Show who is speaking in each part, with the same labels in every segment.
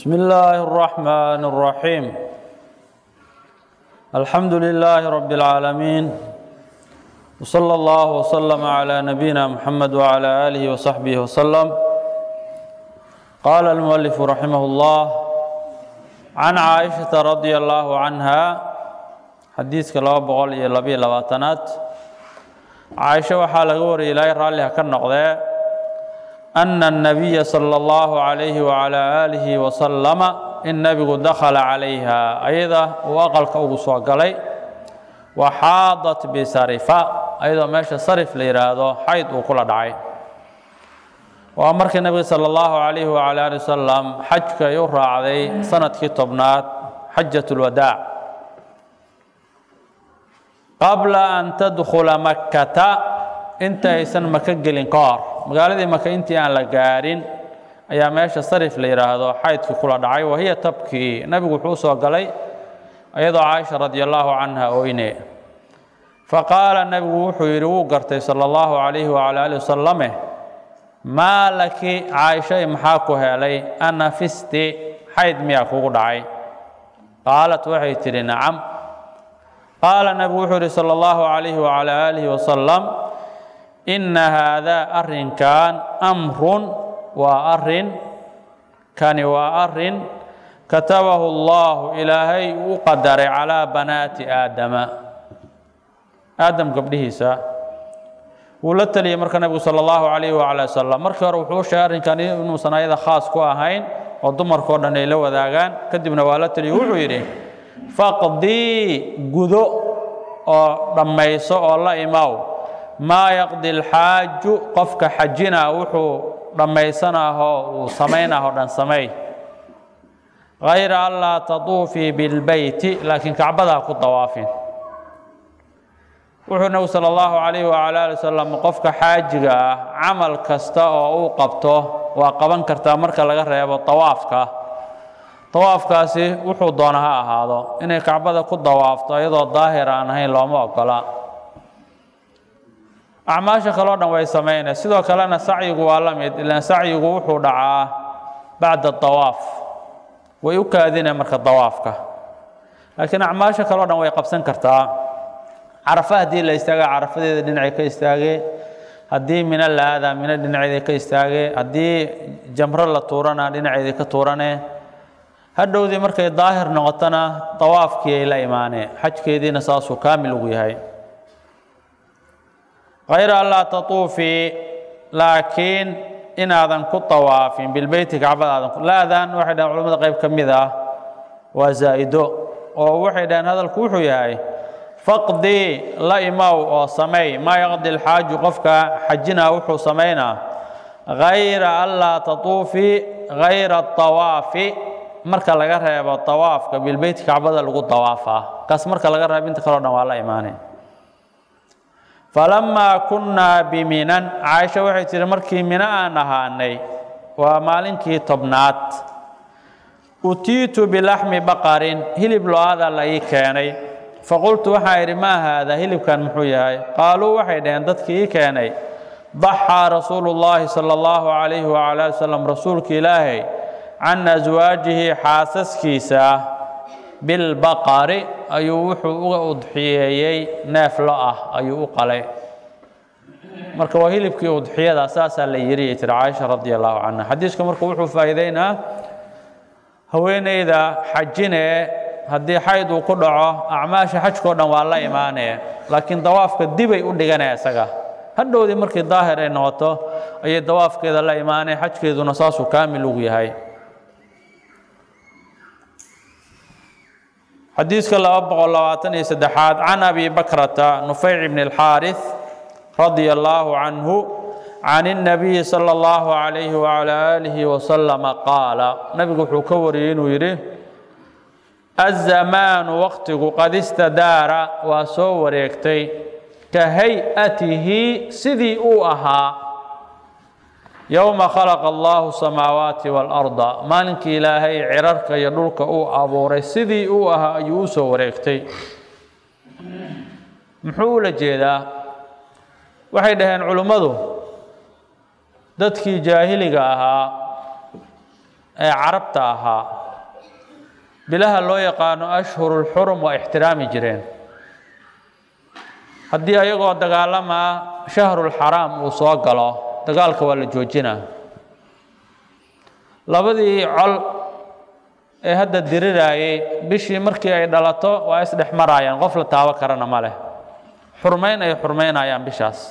Speaker 1: بسم الله الرحمن الرحيم الحمد لله رب العالمين وصلى الله وسلم على نبينا محمد وعلى آله وصحبه وسلم قال المؤلف رحمه الله عن عائشة رضي الله عنها xadiidka laba boqol iyo labiyo labaatanaad caaisho waxaa laga wariyay ilaahay raalliha ka noqdee ana الnabiya salى اllahu عalayhi wعalى aalihi wasalama in nebigu dakhala calayha ayada uu aqalka ugu soo galay waxaadat bisarifa ayadoo meesha sarif la yidhaahdo xayd uu kula dhacay waa markii nebiga salى اllahu عalayhi wعalى ali wasalam xajka ay u raacday sanadkii tobnaad xajat اlwadaac qabla an tadkhula makkata inta aysan maka gelin ka hor magaaladii maka intii aan la gaadhin ayaa meesha sarif la yidhaahdo xaydkii kula dhacay wahiya tabkii nebigu wuxuu usoo galay iyadoo caaisha radi allaahu canha oyne faqaala nebigu wuxuu yidhi wuu gartay sala allahu calayhi wacala alih wasalame maa laki caaishay maxaa ku helay anafisti xayd miyaa kugu dhacay qaalat waxay tidhi nacam qaala nebigu wuxuu yihi salى اllahu عalayhi wعalى aalihi wasalam ina haadaa arrinkan amrun waa arin kani waa arin katabahu اllahu ilaahay u qadaray calىa banaati aadama aadam gabdhihiisa wuu la teliyey marka nebigu salى اllahu عalayh wعalى wasalam markii hore wuxuu sheegay arrinkan inuusan ayada khaas ku ahayn oo dumarkao dhan ay la wadaagaan kadibna waa la teliyey wuxuu yidhi faqdii gudo oo dhammayso oo la imaw maa yaqdi alxaaju qofka xajina wuxuu dhammaysanahoo uu samaynaho dhan samay hayra an laa tatuufii bilbeyti laakiin kacbadaa ku dawaafin wuxuu nebigu sala allahu calayhi wacala ali wasalam qofka xaajiga ah camal kasta oo uu qabto waa qaban kartaa marka laga reebo dawaafka dawaafkaasi wuxuu doona ha ahaado inay kacbada ku dawaafto iyadoo daahir aan ahayn looma ogola acmaasha kaleo dhan way samaynay sidoo kalena sacyigu waa la mid ilaan sacyigu wuxuu dhacaa bacda dawaaf way u kaadina marka dawaafka laakiin acmaasha kaleo dhan way qabsan kartaa carafa haddii la istaaga carafadeeda dhinacay ka istaagee haddii mino la aadaa mino dhinaceeda ka istaagee haddii jamro la tuurana dhinaceeda ka tuurane hadhowdii markay daahir noqotona dawaafkii ay la imaaneen xajkeediina saasuu kaamil ugu yahay hayra an laa tatuufii laakiin inaadan ku dawaafin bilbeyti kacbada aadan laadan waxay dhaheen culamada qayb ka mid ah waa zaa'ido oo waxay dhaheen hadalku wuxuu yahay faqdii la imow oo sameey maa yaqdi alxaaju qofka xajina wuxuu samaynaa hayra an laa tatuufii hayra dawaafi marka laga reebo dawaafka bilbeyti kacbada lagu dawaafaa kaas marka laga reebo inta kaleo dhan waa la imaanay falamaa kunnaa biminan caaisha waxay tihi markii mino aan ahaanay waa maalinkii tobnaad utiitu bilaxmi baqarin hilib lo-aada la ii keenay faqultu waxaan idhi maa haada hilibkan muxuu yahay qaaluu waxay dhaheen dadkii ii keenay daxaa rasuulu llaahi sala allahu calayhi wacala ali wasalam rasuulka ilaahay can aswaajihi xaasaskiisa bilbaqari ayuu wuxuu uga udxiyeeyey neef lo ah ayuu u qalay marka waa hilibkii udxiyada saasaa la yiri tiri caaisha radi allahu canha xadiiska marka wuxuu faa'iideynaa haweeneyda xajinee haddii xayd uu ku dhaco acmaasha xajkao dhan waa la imaanee laakiin dawaafka dibay u dhiganee isaga hadhowdii markii daahir ay noqoto ayay dawaafkeeda la imaanee xajkeeduna saasuu kaamil ugu yahay xadiiska laba boqol labaatan iyo saddexaad can abi bakrata nufayc bn اlxaariث radia allaahu canhu can الnabiyi salى اllahu عalayhi wعalى aalihi wasalama qaala nabigu wuxuu ka wariyey inuu yidhi azamaanu waqtigu qad istadaara waa soo wareegtay ka hay-atihi sidii uu ahaa yowma khalaqa allahu samaawaati waalarda maalinkii ilaahay cirarka iyo dhulka uu abuuray sidii uu ahaa ayuu u soo wareegtay muxuu ula jeedaa waxay dhaheen culimmadu dadkii jaahiliga ahaa ee carabta ahaa bilaha loo yaqaano ashhurulxurum waa ixtiraami jireen haddii ayagoo dagaalamaa shahrulxaraam uu soo galo dagaalka waa la joojinaa labadii col ee hadda diriraayey bishii markii ay dhalato waa isdhex maraayaan qof la taabo karana ma leh xurmayn ay xurmaynayaan bishaas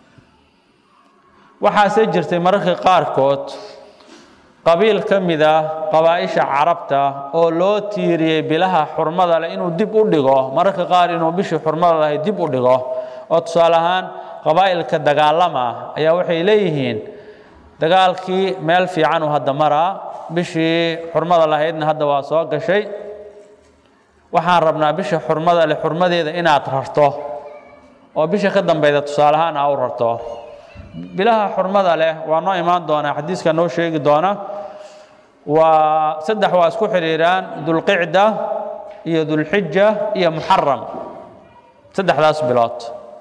Speaker 1: waxaase jirtay mararka qaarkood qabiil ka mid ah qabaa-isha carabta oo loo tiiriyey bilaha xurmada leh inuu dib u dhigo mararka qaar inuu bishii xurmada lahay dib u dhigo oo tusaale ahaan qabaa'ilka dagaalama ayaa waxay leeyihiin dagaalkii meel fiican uu hadda maraa bishii xurmada lahaydna hadda waa soo gashay waxaan rabnaa bisha xurmada leh xurmadeeda inaad rarto oo bisha ka dambeyda tusaale ahaan aa u rarto bilaha xurmada leh waa noo imaan doonaa xadiiska noo sheegi doona waa saddex waa isku xidhiiraan dulqicda iyo dulxija iyo muxaram saddexdaas bilood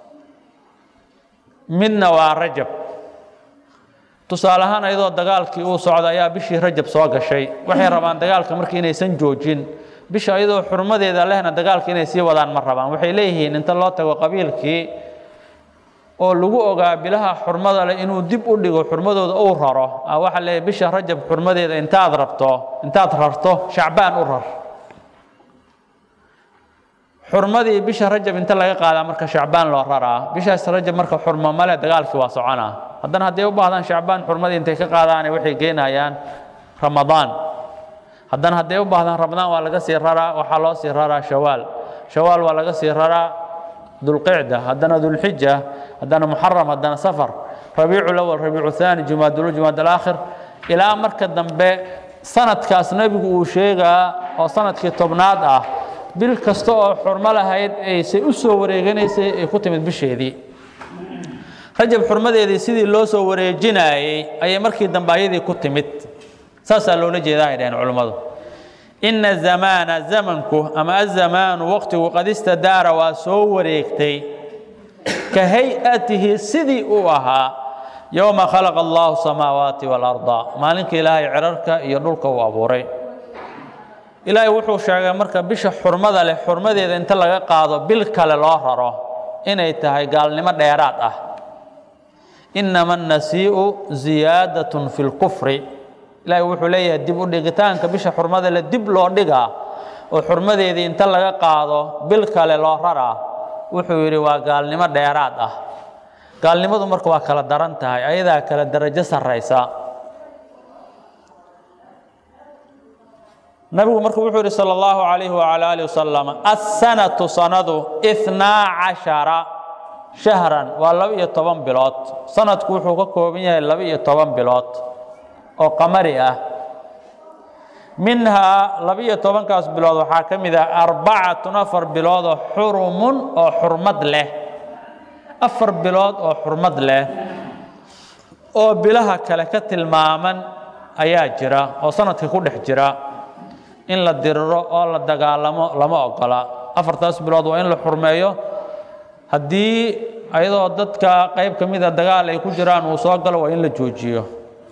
Speaker 1: midna waa rajab tusaale ahaan ayadoo dagaalkii uu socda ayaa bishii rajab soo gashay waxay rabaan dagaalka markii inaysan joojin bisha ayadoo xurmadeeda lehna dagaalka inay sii wadaan ma rabaan waxay leeyihiin inta loo tago qabiilkii oo lagu ogaa bilaha xurmada leh inuu dib u dhigo xurmadooda uu raro waxaa leeyahy bisha rajab xurmadeeda intaad rabto intaad rarto shacbaan u rar xurmadii bisha rajab inta laga qaadaa marka shacbaan loo raraa bishaas rajab marka xurmo male dagaalkii waa soconaa haddana hadday u baahdaan shacbaan xurmadii intay ka qaadaane waxay geynayaan ramadaan haddana hadday u baahdaan ramadaan waa laga sii raraa waxaa loo sii raraa shawaal shawaal waa laga sii raraa dulqicda haddana dulxija haddana muxaram haddana safar rabiicu lawal rabiicu thaani jumaadul jumaad alaakhir ilaa marka dambe sanadkaas nebigu uu sheegaa oo sanadkii tobnaad ah bil kasta oo xurmo lahayd aysay u soo wareeganaysay ay ku timid bisheedii rajab xurmadeedii sidii loo soo wareejinaayey ayay markii dambe ayadii ku timid saasaa loola jeedaa ay dhaheen culummadu ina zamaana zamanku ama azamaanu waqtigu qad istadaara waa soo wareegtay ka hay-atihi sidii uu ahaa yowma khalaqa allahu samaawaati waalarda maalinka ilaahay cirarka iyo dhulka uu abuuray ilaahay wuxuu sheegay marka bisha xurmada leh xurmadeeda inta laga qaado bil kale loo raro inay tahay gaalnimo dheeraad ah inama annasii'u ziyaadatun fi lkufri ilaahay wuxuu leeyahay dib u dhigitaanka bisha xurmada leh dib loo dhigaa oo xurmadeedii inta laga qaado bil kale loo raraa wuxuu yidhi waa gaalnimo dheeraad ah gaalnimadu marka waa kala daran tahay ayadaa kala darajo sarraysa nabigu marka wuxuu yidhi salى اllahu عalayhi wعalى alih wasalam aلsanatu sanadu iثnaa caشhara shahran waa laba iyo toban bilood sanadku wuxuu ka kooban yahay laba iyo toban bilood oo qamari ah minhaa laba iyo tobankaas bilood waxaa ka mid ah arbacatun afar bilood oo xurumun oo xurmad leh afar bilood oo xurmad leh oo bilaha kale ka tilmaaman ayaa jira oo sanadka ku dhex jira in la diriro oo la dagaalamo lama ogola afartaas bilood waa in la xurmeeyo haddii ayadoo dadka qayb ka mida dagaal ay ku jiraan uu soo galo waa in la joojiyo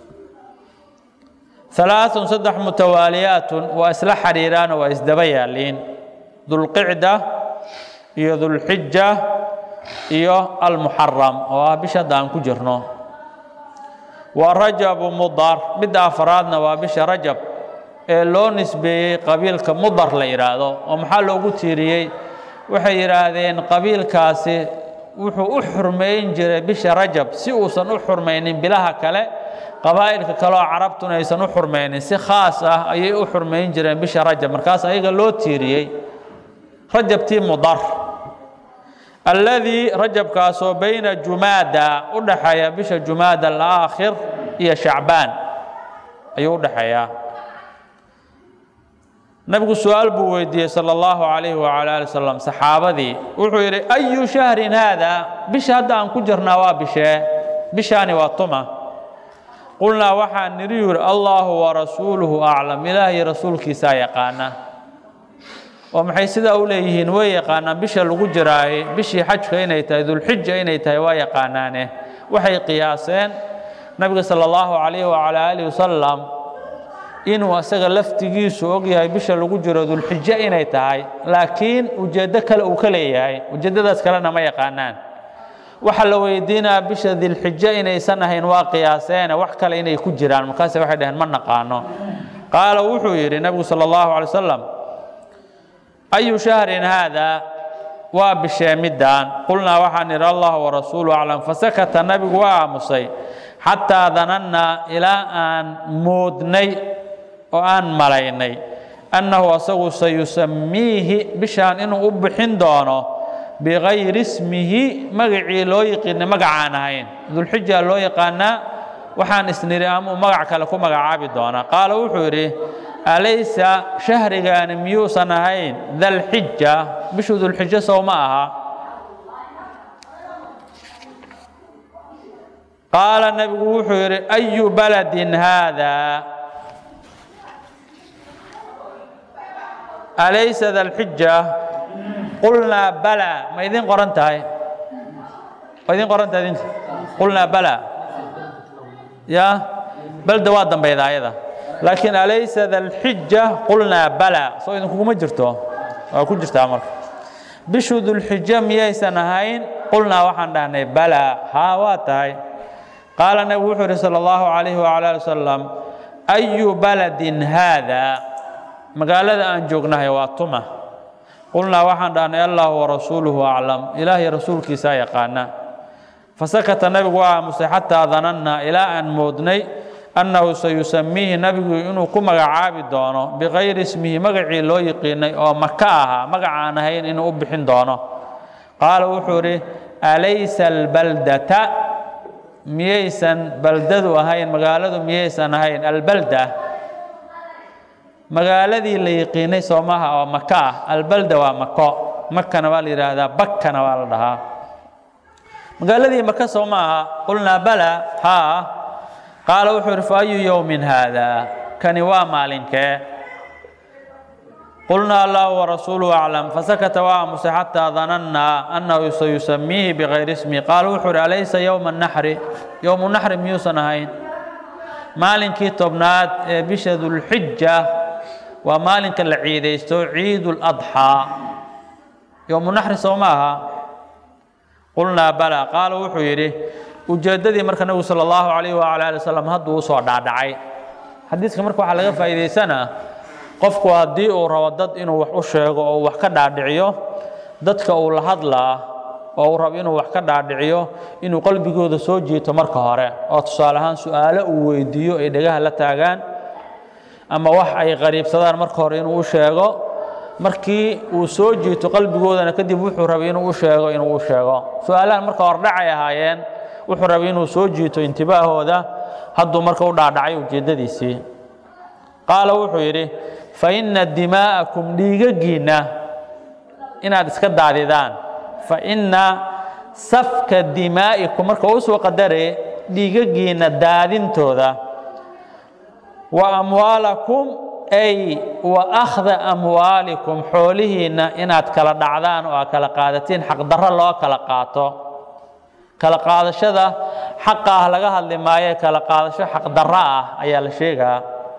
Speaker 1: alaaثun saddex mutawaaliyaatun waa isla xariiraan oo waa isdaba yaaliin dulqicda iyo dulxija iyo almuxaram oo ah bisha hadda aan ku jirno wa rajabu mudar midda afaraadna waa bisha rajab ee loo nisbeeyey qabiilka mudar la yidhaahdo oo maxaa loogu tiiriyey waxay yidhaahdeen qabiilkaasi wuxuu u xurmayn jiray bisha rajab si uusan u xurmaynin bilaha kale qabaa'ilka kaleoo carabtuna aysan u xurmaynin si khaas ah ayay u xurmayn jireen bisha rajab markaas ayaga loo tiiriyey rajabtii mudar alladii rajabkaasoo bayna jumaada u dhaxeeya bisha jumaada alaakhir iyo shacbaan ayuu u dhaxeeyaa nabigu su-aal buu weydiiyey salى اllahu عalayhi wعalى ali wslam saxaabadii wuxuu yidhi ayu shahrin haada bisha hadda aan ku jirnaa waa bishee bishaani waa tuma qulnaa waxaan nidhi yidhi allahu warasuuluhu aclam ilaahay rasuulkiisaa yaqaana oo maxay sidaa u leeyihiin way yaqaanaan bisha lagu jiraay bishii xajka inay tahay dulxija inay tahay waa yaqaanaane waxay qiyaaseen nabiga salى اllahu عalayhi wعalى alih wasalam inuu asaga laftigiisu og yahay bisha lagu jiro dulxijo inay tahay laakiin ujeeddo kale uu ka leeyahay ujeeddadaas kalena ma yaqaanaan waxaa la weydiinaa bisha dilxijo inaysan ahayn waa qiyaaseene wax kale inay ku jiraan markaase waxay dhaheen ma naqaano qaala wuxuu yidhi nebigu sala allahu alay wasalam ayu shahrin haadaa waa bishee middaan qulnaa waxaan idhi allah warasuulu aclam fasakata nebigu waa aamusay xataa danannaa ilaa aan moodnay oo aan malaynay annahu asagu sayusamiihi bishaan inuu u bixin doono bikayri ismihi magacii loo yiqiinay magacaan ahayn dulxija loo yaqaanaa waxaan isniri amuu magac kale ku magacaabi doonaa qaala wuxuu yidhi alaysa shahrigaani miyuusan ahayn dalxija bishu dulxijo sow ma aha qaala nebigu wuxuu yidhi ayu baladin haadaa alaysa dalxija qulnaa bala ma idin qoran tahay ma idin qoran tahay idinka qulnaa bala ya balda waa dambayda ayada laakiin alaysa dalxija qulnaa bala soo idinkuguma jirto waa ku jirtaa marka bishu dulxijo miyaysan ahayn qulnaa waxaan dhahnay bala haa waa tahay qaala nebigu wuxuu yidhi sala allahu calayhi wacala ali wasalam ayu baladin haadaa magaalada aan joognahay waa tuma qulnaa waxaan dhahnay allahu warasuuluhu aclam ilaahay rasuulkiisaa yaqaana fasakata nebigu waa aamusay xataa danannaa ilaa aan moodnay annahu sayusamiihi nebigu inuu ku magacaabi doono bikayri ismihi magacii loo yiqiinay oo maka ahaa magacaan ahayn inuu u bixin doono qaala wuxuu idhi alaysa albaldata miyaysan baldadu ahayn magaaladu miyaysan ahayn albalda magaaladii la yiqiinay soo maaha oo maka ah albalda waa mako makana waa la yidhaahdaa bakkana waa la dhahaa magaaladii maka soo ma aha qulnaa bala haa qaala wuxuu yidhi fa ayu yowmin haadaa kani waa maalinkee qulnaa allahu warasuuluhu aclam fasakata waa aamusay xataa danannaa annahu sayusamiihi bikayri ismi qaala wuxuu yidhi alaysa yowma naxri yowmu naxri miyuusan ahayn maalinkii tobnaad ee bisha dulxija waa maalinka la ciidaysto ciidu ladxaa yowmu naxri soo ma aha qulnaa bala qaala wuxuu yidhi ujeeddadii marka nebigu sala allahu calayh wacala ali wasalam hadduu usoo dhaadhacay xadiiska marka waxaa laga faa'iidaysanaa qofku haddii uu rabo dad inuu wax u sheego oo uu wax ka dhaadhiciyo dadka uu la hadlaa oo uu rabo inuu wax ka dhaadhiciyo inuu qalbigooda soo jiito marka hore oo tusaale ahaan su-aalo uu weydiiyo ay dhegaha la taagaan ama wax ay qariibsadaan marka hore inuu u sheego markii uu soo jiito qalbigoodana kadib wuxuu rabay inuu u sheego inuu u sheego su-aalahan marka hordhacay ahaayeen wuxuu rabay inuu soo jiito intibaahooda hadduu marka u dhaadhacay ujeeddadiisii qaala wuxuu yidhi fa inna dimaa'akum dhiigaggiinna inaad iska daadidaan fa inna safka dimaa'ikum marka uu soo qadare dhiigaggiinna daadintooda wa amwaalakum ay wa akhda amwaalikum xoolihiinna inaad kala dhacdaan oo aad kala qaadatiin xaqdarro loo kala qaato kala qaadashada xaqa ah laga hadli maayo kala qaadasho xaqdarro ah ayaa la sheegaa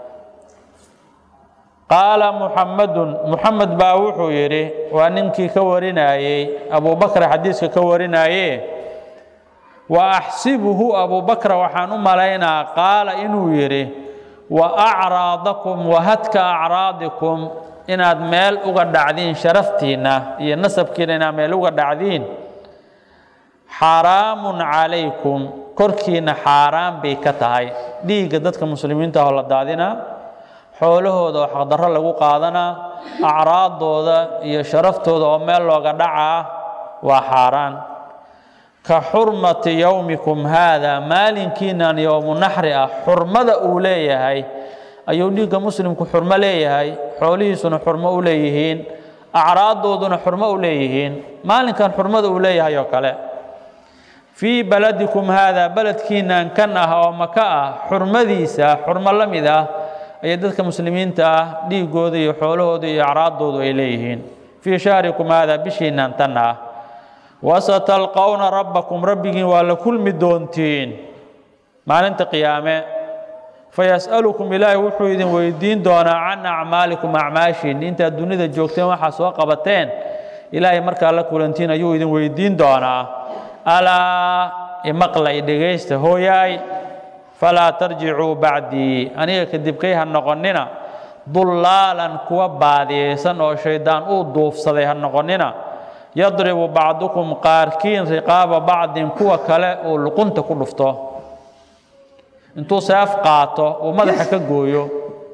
Speaker 1: qaala muxamadun muxamed baa wuxuu yidhi waa ninkii ka warinayey abubakr xadiiska ka warinaye wa axsibuhu abubakra waxaan u malaynaa qaala inuu yidhi wa acraadakum wa hadka acraadikum inaad meel uga dhacdiin sharaftiinna iyo nasabkiina inaad meel uga dhacdiin xaaraamun calaykum korkiinna xaaraan bay ka tahay dhiigga dadka muslimiinta ahoo la daadinaa xoolahooda oo xaqdarro lagu qaadanaa acraaddooda iyo sharaftooda oo meel looga dhacaa waa xaaraan ka xurmati yowmikum haada maalinkiinan yowmu naxri ah xurmada uu leeyahay ayuu dhiigga muslimku xurmo leeyahay xoolihiisuna xurmo u leeyihiin acraaddooduna xurmo u leeyihiin maalinkan xurmada uu leeyahay oo kale fii baladikum haada beledkiinan kan ah oo maka ah xurmadiisa xurmo la mid ah ayay dadka muslimiinta ah dhiigooda iyo xoolahooda iyo acraaddoodu ay leeyihiin fii shahrikum haada bishiinan tan ah wasatalqowna rabbakum rabbigiin waa la kulmi doontiin maalinta qiyaame fayas'alukum ilaahay wuxuu idin weydiin doonaa can acmaalikum acmaashiin intaad dunida joogteen waxaa soo qabateen ilaahay markaa la kulantiin ayuu idin weydiin doonaa alaa imaqlay dhegaysta hooyaay falaa tarjicuu bacdii aniga kadibkay ha noqonnina dullaalan kuwa baadiyaysan oo shayddaan uu duufsaday ha noqonnina yadribu bacdukum qaarkiin riqaaba bacdin kuwa kale uu luqunta ku dhufto intuu seef qaato uu madaxa ka gooyo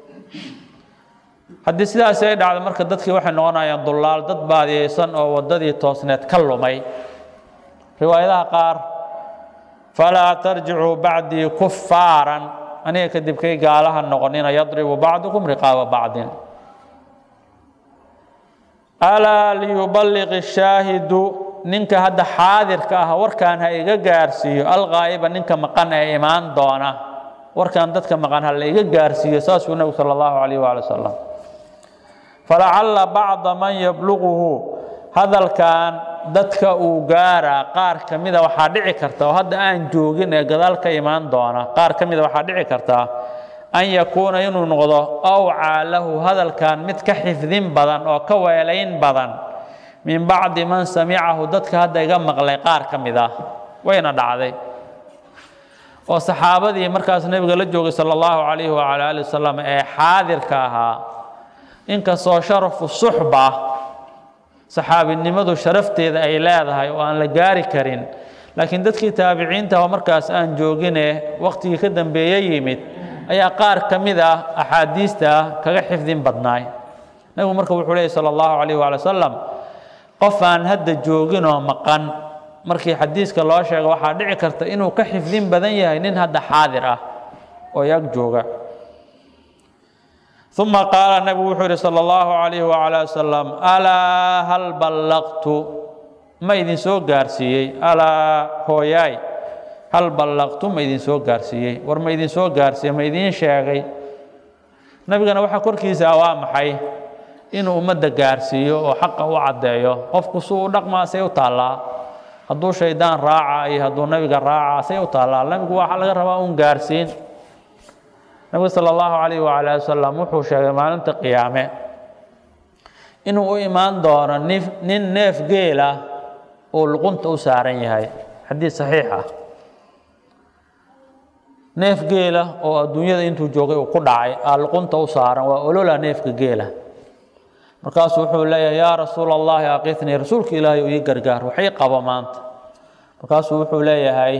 Speaker 1: haddii sidaasi ay dhacdo marka dadkii waxay noqonayaan dullaal dad baadiyaysan oo waddadii toosneed ka lumay riwaayadaha qaar falaa tarjicuu bacdii kufaaran aniga kadibkay gaalaha noqonina yadribu bacdukum riqaaba bacdin alaa liyuballiq shaahidu ninka hadda xaadirka ah warkaan ha iga gaarsiiyo alqaa'iba ninka maqan ee imaan doona warkaan dadka maqan ha la iga gaarsiiyo saasuu nebigu sala allahu calayh waali wasalam falacalla bacda man yabluquhu hadalkan dadka uu gaaraa qaar ka mida waxaa dhici karta oo hadda aan joogin ee gadaal ka imaan doona qaar ka mida waxaa dhici karta an yakuuna inuu noqdo awcaa lahu hadalkan mid ka xifdin badan oo ka weelayn badan min bacdi man samicahu dadka hadda iga maqlay qaar ka mid ah wayna dhacday oo saxaabadii markaas nebiga la joogay sala allahu calayhi wacala ali wasalam ee xaadirka ahaa inkastoo sharafu suxba saxaabinimadu sharafteeda ay leedahay oo aan la gaari karin laakiin dadkii taabiciinta oo markaas aan joogine waqtigii ka dambeeye yimid ayaa qaar ka mid ah axaadiista kaga xifdin badnaay nebigu marka wuxuu leeyay sala allahu calayh waali wasalam qof aan hadda jooginoo maqan markii xadiiska loo sheego waxaa dhici karta inuu ka xifdin badan yahay nin hadda xaadir ah oo yag jooga uma qaala nebigu wuxuu yihi salى اllahu عalayh wعalى wasalam alaa hal ballaqtu ma idin soo gaarsiiyey alaa hooyaay hal ballaqtu ma idin soo gaarsiiyey war ma idin soo gaarsiiyey ma idiin sheegay nebigana waxaa korkiisa waa maxay inuu ummadda gaarsiiyo oo xaqa u caddeeyo qofku suu u dhaqmaa say u taallaa hadduu shaydaan raaca iyo hadduu nebiga raaca say u taallaa nebigu waxaa laga rabaa un gaarsiin nabigu sala allahu calayh wacala ali wasalam wuxuu sheegay maalinta qiyaame inuu u imaan doono nif nin neef geela uu luqunta u saaran yahay xadiid saxiix ah neef geela oo adduunyada intuu joogay uu ku dhacay aa luqunta u saaran waa olola neefka geela markaasuu wuxuu leeyahay yaa rasuula allahi aqitnii rasuulka ilaahay uu ii gargaar waxay qabo maanta markaasuu wuxuu leeyahay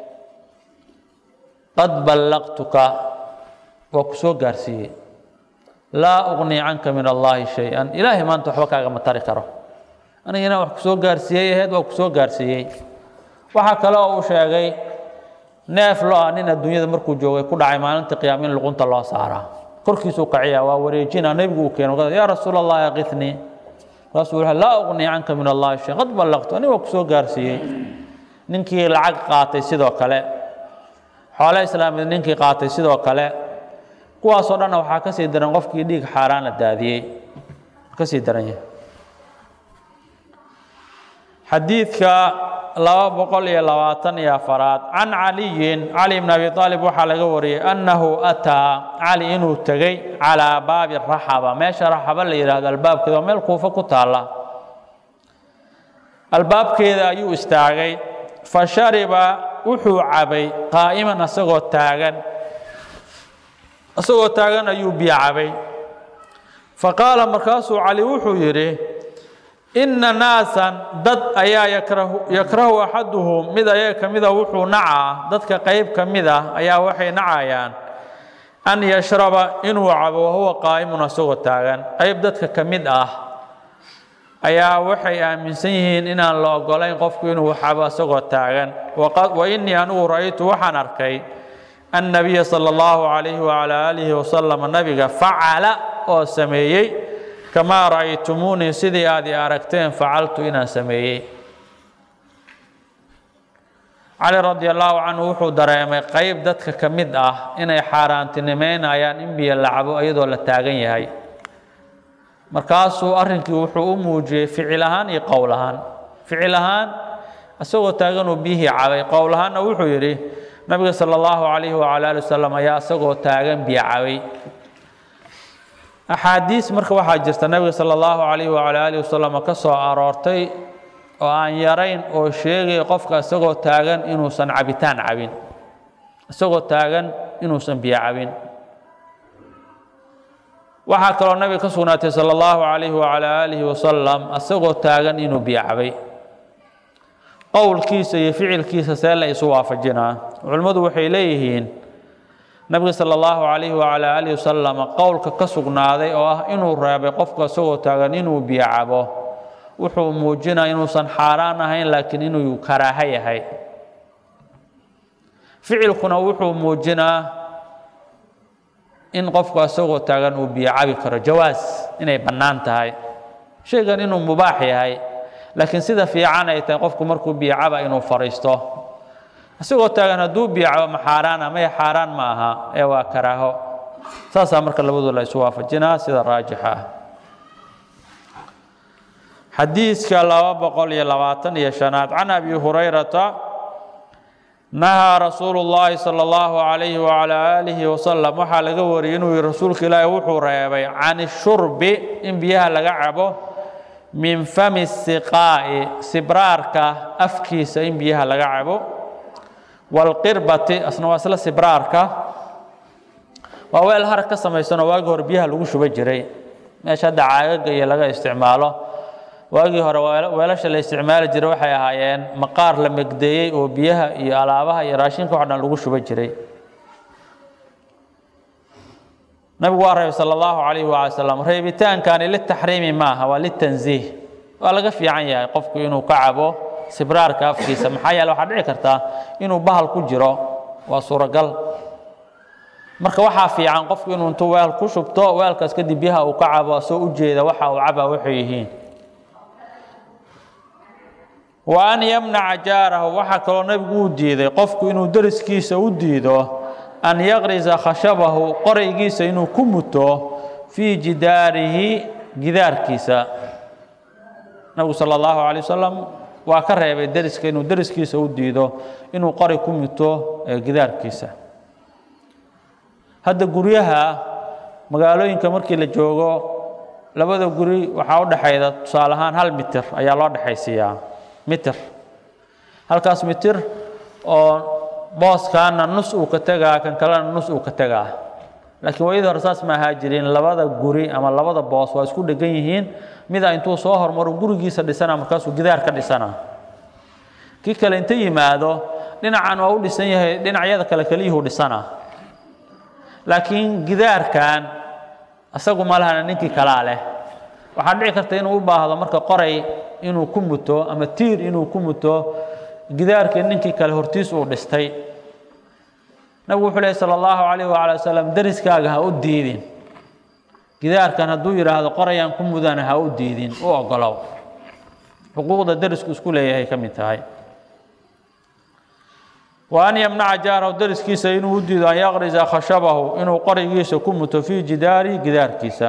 Speaker 1: qad ballaqtuka waa ku soo gaarsiiyey laa uqnii canka min allaahi shay-an ilaahay maanta waxba kaagama tari karo anigana wax ku soo gaarsiiyey aheyd waa ku soo gaarsiiyey waxaa kale oo uu sheegay neef lo ah nin adduunyada markuu joogay ku dhacay maalinta qiyaama in luqunta loo saaraa korkiisuu kaciya waa wareejina nebigu uu keeno yaa rasuula allahi aqitnii markaasuu wuxuu laa uqnii canka min allaahi shay qad ballaqtu aniga waa ku soo gaarsiiyey ninkii lacag qaatay sidoo kale xoole islaamid ninkii qaatay sidoo kale kuwaasoo dhanna waxaa ka sii daran qofkii dhiig xaaraan la daadiyey ka sii daran yahay xadiidka laba boqol iyo labaatan iyo afaraad can caliyin cali bn abi aalib waxaa laga wariyey annahu ataa cali inuu tegey calaa baabi raxaba meesha raxaba la yidhaahdo albaabkeeda oo meel kuufa ku taalla albaabkeeda ayuu istaagay fa shariba wuxuu cabay qaa'iman asagoo taagan isagoo taagan ayuu biyo cabay fa qaala markaasuu cali wuxuu yidhi inna naasan dad ayaa yakrahu yakrahu axaduhum mid ayaga ka mida wuxuu nacaa dadka qayb ka mid ah ayaa waxay nacayaan an yashraba inuu cabo wahuwa qaa'imun isagoo taagan qayb dadka ka mid ah ayaa waxay aaminsan yihiin inaan la ogolayn qofku inuu cabo isagoo taagan wa innii anigu ra'aytu waxaan arkay annabiya sala allahu calayhi wacalaa aalihi wasalam nabiga facala oo sameeyey kamaa ra'aytumuunii sidii aad i aragteen facaltu inaan sameeyey cali radi allahu canhu wuxuu dareemay qayb dadka ka mid ah inay xaaraantinimeynayaan in biyo la cabo iyadoo la taagan yahay markaasuu arrinkii wuxuu u muujiyey ficil ahaan iyo qowl ahaan ficil ahaan isagoo taaganuu biyihii cabay qowl ahaanna wuxuu yidhi nabiga sala allahu calayhi wacala ali wasalam ayaa isagoo taagan biyo cabay axaadiis marka waxaa jirta nabiga sala allahu calayhi wacala alihi wasalam ka soo aroortay oo aan yarayn oo sheegaya qofka isagoo taagan inuusan cabitaan cabin isagoo taagan inuusan biyo cabin waxaa kaloo nabiga ka sugnaatay sala allahu calayhi wacala aalihi wasalam isagoo taagan inuu biyo cabay qowlkiisa iyo ficilkiisa see la isu waafajinaa culimmadu waxay leeyihiin nabiga sala allahu calayhi wacala aalihi wasalam qowlka ka sugnaaday oo ah inuu reebay qofka isagoo taagan inuu biyo cabo wuxuu muujinaa inuusan xaaraan ahayn laakiin inuu karaaho yahay ficilkuna wuxuu muujinaa in qofku isagoo taagan uu biyo cabi karo jawaas inay bannaan tahay shaygan inuu mubaax yahay laakiin sida fiican ay tahay qofku markuu biyo caba inuu fadhiisto isagoo taagan hadduu biyo cabo ma xaaraana maya xaaraan ma aha ee waa karaaho saasaa marka labadu la isu waafajinaa sida raajixa ah xadiiska laba boqol iyo labaatan iyo shanaad can abi hurayrata nahaa rasuulu llaahi sala allahu calayhi wacala aalihi wasalam waxaa laga wariyey inuu yihi rasuulka ilaahi wuxuu reebay can shurbi in biyaha laga cabo min fami siqaa'i sibraarka afkiisa in biyaha laga cabo walqirbati asna waa isla sibraarka waa weel harag ka samaysanoo waagii hore biyaha lagu shuba jiray meesha hadda caagaga iyo laga isticmaalo waagii hore weelasha la isticmaali jiray waxay ahaayeen maqaar la megdeeyey oo biyaha iyo alaabaha iyo raashinka wax dhan lagu shuba jiray nabigu waa reebay sala allahu calayhi waala salam reebitaankani litaxriimi maaha waa litanziih waa laga fiican yahay qofku inuu ka cabo sibraarka afkiisa maxaa yeele waxaa dhici kartaa inuu bahal ku jiro waa suuragal marka waxaa fiican qofku inuu intuu weel ku shubto weelkaas kadib biyaha uu ka cabo soo ujeeda waxa uu cabaa waxay yihiin wa an yamnaca jaarahu waxaa kaloo nebigu uu diiday qofku inuu deriskiisa u diido an yaqrisa khashabahu qoraygiisa inuu ku muto fii jidaarihi gidaarkiisa nabigu sala allahu calay wasalam waa ka reebay deriska inuu deriskiisa u diido inuu qori ku muto gidaarkiisa hadda guryaha magaalooyinka markii la joogo labada guri waxaa u dhexayda tusaale ahaan hal mitir ayaa loo dhexaysiiyaa mitir halkaas mitir oo booskaana nus uu ka tegaa kan kalena nus uu ka tegaa laakiin waayadii hore saas ma ahaa jirin labada guri ama labada boos waa isku dhegan yihiin mida intuu soo hormaro gurigiisa dhisana markaasuu gidaar ka dhisana kii kale inta yimaado dhinacan waa u dhisan yahay dhinacyada kale keliyuhu dhisana laakiin gidaarkan isagu ma lahana ninkii kalaa leh waxaa dhici karta inuu u baahdo marka qoray inuu ku muto ama tiir inuu ku muto gidaarkii ninkii kale hortiis uu dhistay nabigu wuxuu lehy sala allahu calayh waala wasalam deriskaaga ha u diidin gidaarkan hadduu yidhaahdo qorayaan ku mudana ha u diidin u ogolow xuquuqda derisku isku leeyahay ka mid tahay wa an yamnaca jaarahu deriskiisa inuu u diido an yaqrisa khashabahu inuu qorigiisa ku muto fii jidaari gidaarkiisa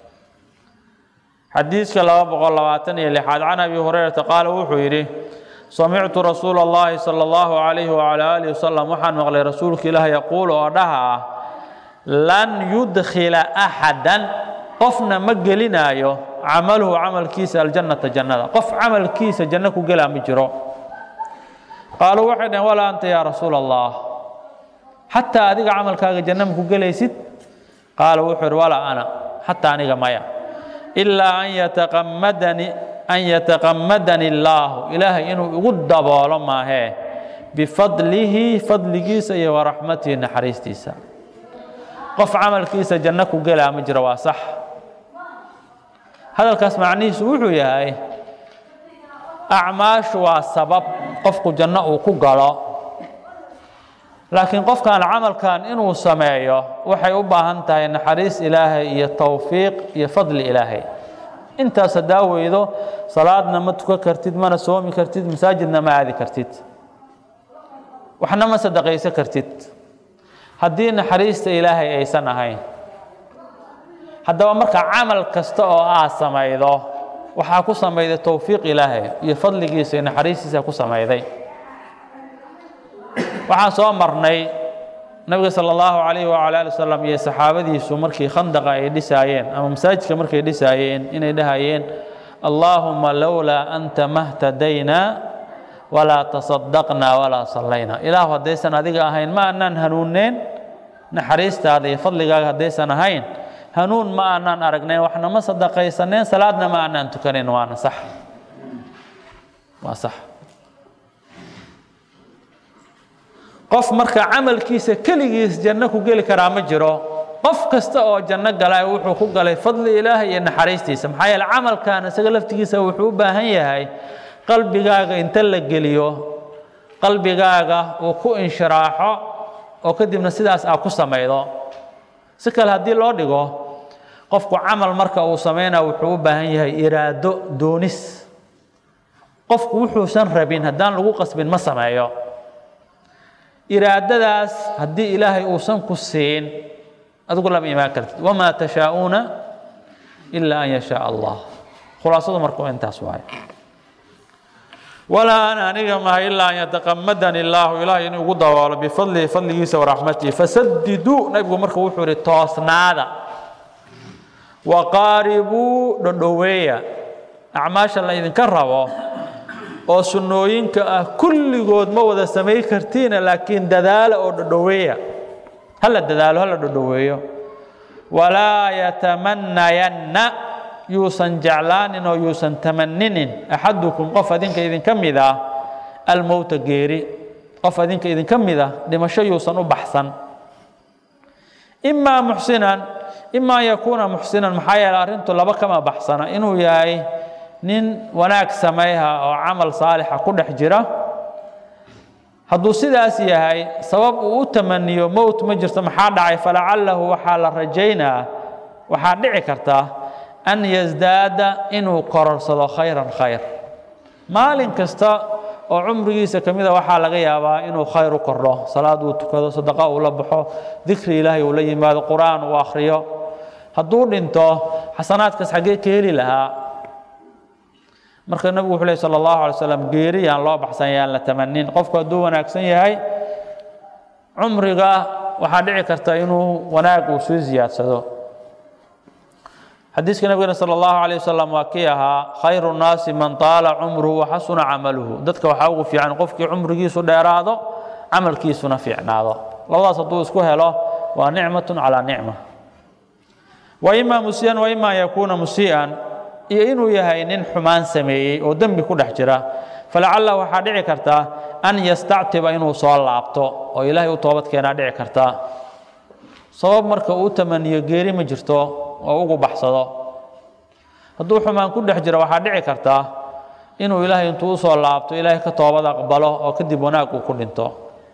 Speaker 1: xadiiska laba boqol labaatan iyo lixaad can abi hurayrata qaala wuxuu yidhi samictu rasuula اllahi salى اllahu calayhi wacala alihi wasalam waxaan maqlay rasuulka ilaah yaquulu oo dhaha ah lan yudkhila axadan qofna ma gelinaayo camaluhu camalkiisa aljannata jannada qof camalkiisa janno ku gelaa ma jiro qaaluu waxay dhaheen walaa anta yaa rasuula allah xataa adiga camalkaaga janno ma ku gelaysid qaala wuxuu yidhi walaa ana xataa aniga maya ilaa an yataqamadani an yataqamadani illaahu ilaahay inuu igu daboolo maahee bifadlihi fadligiisa iyo waraxmatihi naxariistiisa qof camalkiisa janno ku gelaa ma jiro waa sax hadalkaas macnihiisu wuxuu yahay acmaashu waa sabab qofku janno uu ku galo laakiin qofkan camalkan inuu sameeyo waxay u baahan tahay naxariis ilaahay iyo towfiiq iyo fadli ilaahay intaas haddaa weydo salaadna ma tukan kartid mana soomi kartid masaajidna ma aadi kartid waxna ma sadaqaysan kartid haddii naxariista ilaahay aysan ahayn haddaba marka camal kasta oo aad samaydo waxaa ku samayday towfiiq ilaahay iyo fadligiisa iyo naxariistiisa ku samayday waxaan soo marnay nabiga sala allahu calayhi wacala ali wasalam iyo saxaabadiisu markii khandaqa ay dhisaayeen ama masaajidka markay dhisaayeen inay dhahayeen allaahuma lowlaa anta mahtadaynaa walaa tasadaqnaa walaa sallayna ilaahu haddaysan adiga ahayn ma aanaan hanuunneen naxariistaada iyo fadligaaga haddaysan ahayn hanuun ma aanaan aragnayn waxna ma sadaqaysaneen salaadna ma aanaan tukanayn waana sax waa sax qof marka camalkiisa keligiis janno ku geli karaa ma jiro qof kasta oo janno galay wuxuu ku galay fadli ilaahay iyo naxariistiisa maxaa yeele camalkan isaga laftigiisa wuxuu u baahan yahay qalbigaaga inta la geliyo qalbigaaga uu ku inshiraaxo oo kadibna sidaas aa ku samaydo si kale haddii loo dhigo qofku camal marka uu samaynaa wuxuu u baahan yahay iraado doonis qofku wuxuusan rabin haddaan lagu qasbin ma sameeyo iraadadaas haddii ilaahay uusan ku siin adigu lama imaan kartid wamaa tashaa'uuna ilaa an yashaa allah khulaasadu marka intaas waaye walaa ana aniga maha ilaa an yataqamadani illaahu ilahay inuu ugu daboolo bifadlihi fadligiisa waraxmatihi fasadiduu nabigu marka wuxuu ihi toosnaada waqaaribuu dhodhoweeya acmaasha la idinka rabo oo sunnooyinka ah kulligood ma wada samay kartiina laakiin dadaala oo dhodhoweeya hala dadaalo hala dhodhoweeyo walaa yatamanayanna yuusan jeclaanin oo yuusan tamaninin axadukum qof adinka idinka mid ah almowta geeri qof adinka idinka mid ah dhimasho yuusan u baxsan imaa muxsinan ima an yakuuna muxsinan maxaa yeele arrintu laba kama baxsana inuu yahay nin wanaag samayha oo camal saalixa ku dhex jira hadduu sidaas yahay sabab uu u tamaniyo mowt ma jirto maxaa dhacay falacalahu waxaa la rajaynaa waxaa dhici karta an yasdaada inuu kororsado khayran khayr maalin kasta oo cumrigiisa ka mida waxaa laga yaabaa inuu khayr u kordho salaad uu tukado sadaqa uu la baxo dikri ilaahay uu la yimaado qur-aan uu akhriyo hadduu dhinto xasanaadkaas xaggee ka heli lahaa marka nabigu wuxuu ley sala allahu alay slam geeri yaan loo baxsan yaan la tamanin qofku hadduu wanaagsan yahay cumriga waxaa dhici karta inuu wanaag uu sii ziyaadsado xadiiska nabigena sala allahu alayh wasalam waa kii ahaa khayru nnaasi man taala cumruhu waxasuna camaluhu dadka waxaa ugu fiican qofkii cumrigiisu dheeraado camalkiisuna fiicnaado labadaas hadduu isku helo waa nicmatun calaa nicma wa imaa musii'an wa ima an yakuuna musii'an iyo inuu yahay nin xumaan sameeyey oo dembi ku dhex jira falacalla waxaa dhici karta an yastactiba inuu soo laabto oo ilaahay u toobad keenaa dhici karta sabab marka uu tamaniyo geeri ma jirto oo ugu baxsado hadduu xumaan ku dhex jiro waxaa dhici karta inuu ilaahay intuu usoo laabto ilaahay ka toobad aqbalo oo kadib wanaag uu ku dhinto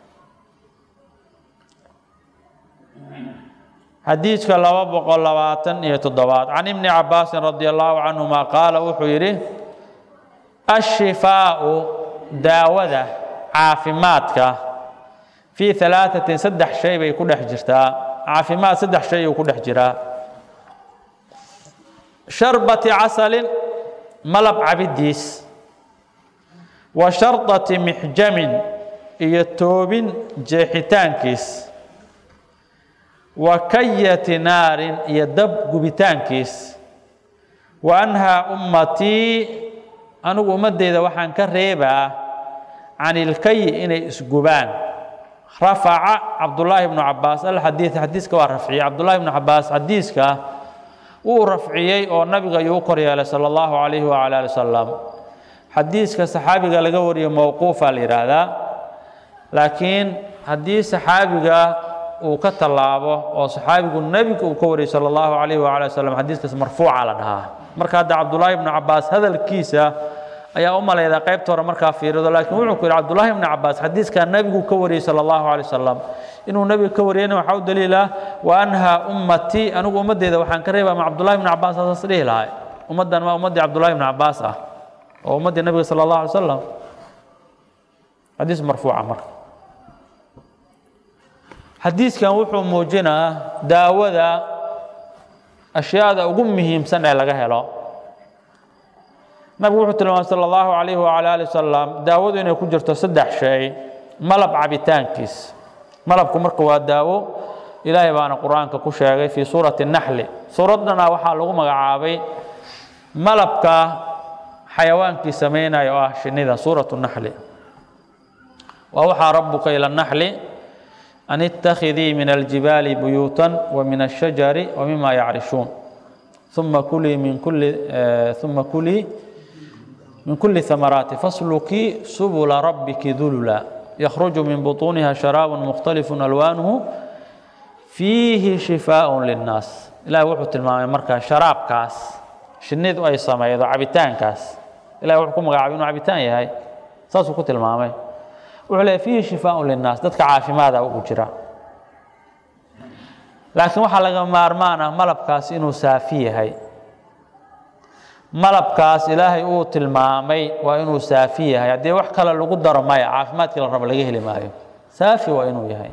Speaker 1: xadiidka laba boqol labaatan iyo toddobaad can ibni cabaasin radi allahu canhuma qaala wuxuu yidhi ashifaau daawada caafimaadka fii alaaatin saddex shay bay ku dhex jirtaa caafimaad saddex shay uu ku dhex jiraa sharbati casalin malab cabidiis wa shardati mixjamin iyo toobin jeexitaankiis wa kayati naarin iyo dab gubitaankiis wa anhaa ummatii anigu ummaddeyda waxaan ka reebaa can ilkayi inay isgubaan rafaca cabdullaahi bnu cabaas alxadiid xadiiska waa rafciyey cabdullaahi bnu cabaas xadiiska wuu rafciyey oo nabiga ayuu u kor yeelay sala allahu calayhi wacala ali wasalam xadiiska saxaabiga laga wariyo mowquufa la yidhaahdaa laakiin haddii saxaabiga uu ka tallaabo oo saxaabigu nebiga uu ka wariyey sala allahu calayhi wacala ali wasalam xadiiskaas marfuuca la dhahaa marka hadda cabdullaahi bnu cabaas hadalkiisa ayaa u malaydaa qaybta hore markaa fiirido laakiin wuxuu ku yidhi cabdullaahi bnu cabaas xadiiskaa nebigu ka wariyey sala allahu calay wasalam inuu nebiga ka wariyeyna waxaa u daliila wa anhaa ummatii anigu ummaddeeda waxaan ka reebaa ma cabdullahi bnu cabaas saas dhihi lahay ummaddan waa ummaddii cabdullahi bnu cabaas ah oo ummaddii nebiga sala allahu alay wasalam xadiis marfuuca marka xadiiskan wuxuu muujinaa daawada ashyaada ugu muhiimsan ee laga helo nabigu wuxuu tilmaamay sala allahu calayhi wacala ali wasalam daawadu inay ku jirto saddex shay malab cabitaankiis malabku marka waa daawo ilaahay baana qur-aanka ku sheegay fii suurati naxli suuraddana waxaa lagu magacaabay malabka xayawaankii samaynaya oo ah shinnida suuratu naxli wa waxaa rabuka ila naxli an ittakhidii min aljibaali buyuutan wa min ashajari wa mima yacrishun uma kulii min kulli uma kulii min kulli thamaraati faslukii subula rabbiki dulula yakhruju min butuuniha sharaabun mukhtalifu alwaanuhu fiihi shifaaء linnaas ilahi wuxuu tilmaamay markaa sharaabkaas shinnidu ay samaydo cabitaankaas ilahi wuxuu ku magacaabay inuu cabitaan yahay saasuu ku tilmaamay wuxuu leeyahy fiihi shifaaء linnaas dadka caafimaada ugu jira laakiin waxaa laga maarmaan ah malabkaas inuu saafi yahay malabkaas ilaahay uu tilmaamay waa inuu saafi yahay haddii wax kale lagu daro maya caafimaadkii la rabo laga heli maayo saafi waa inuu yahay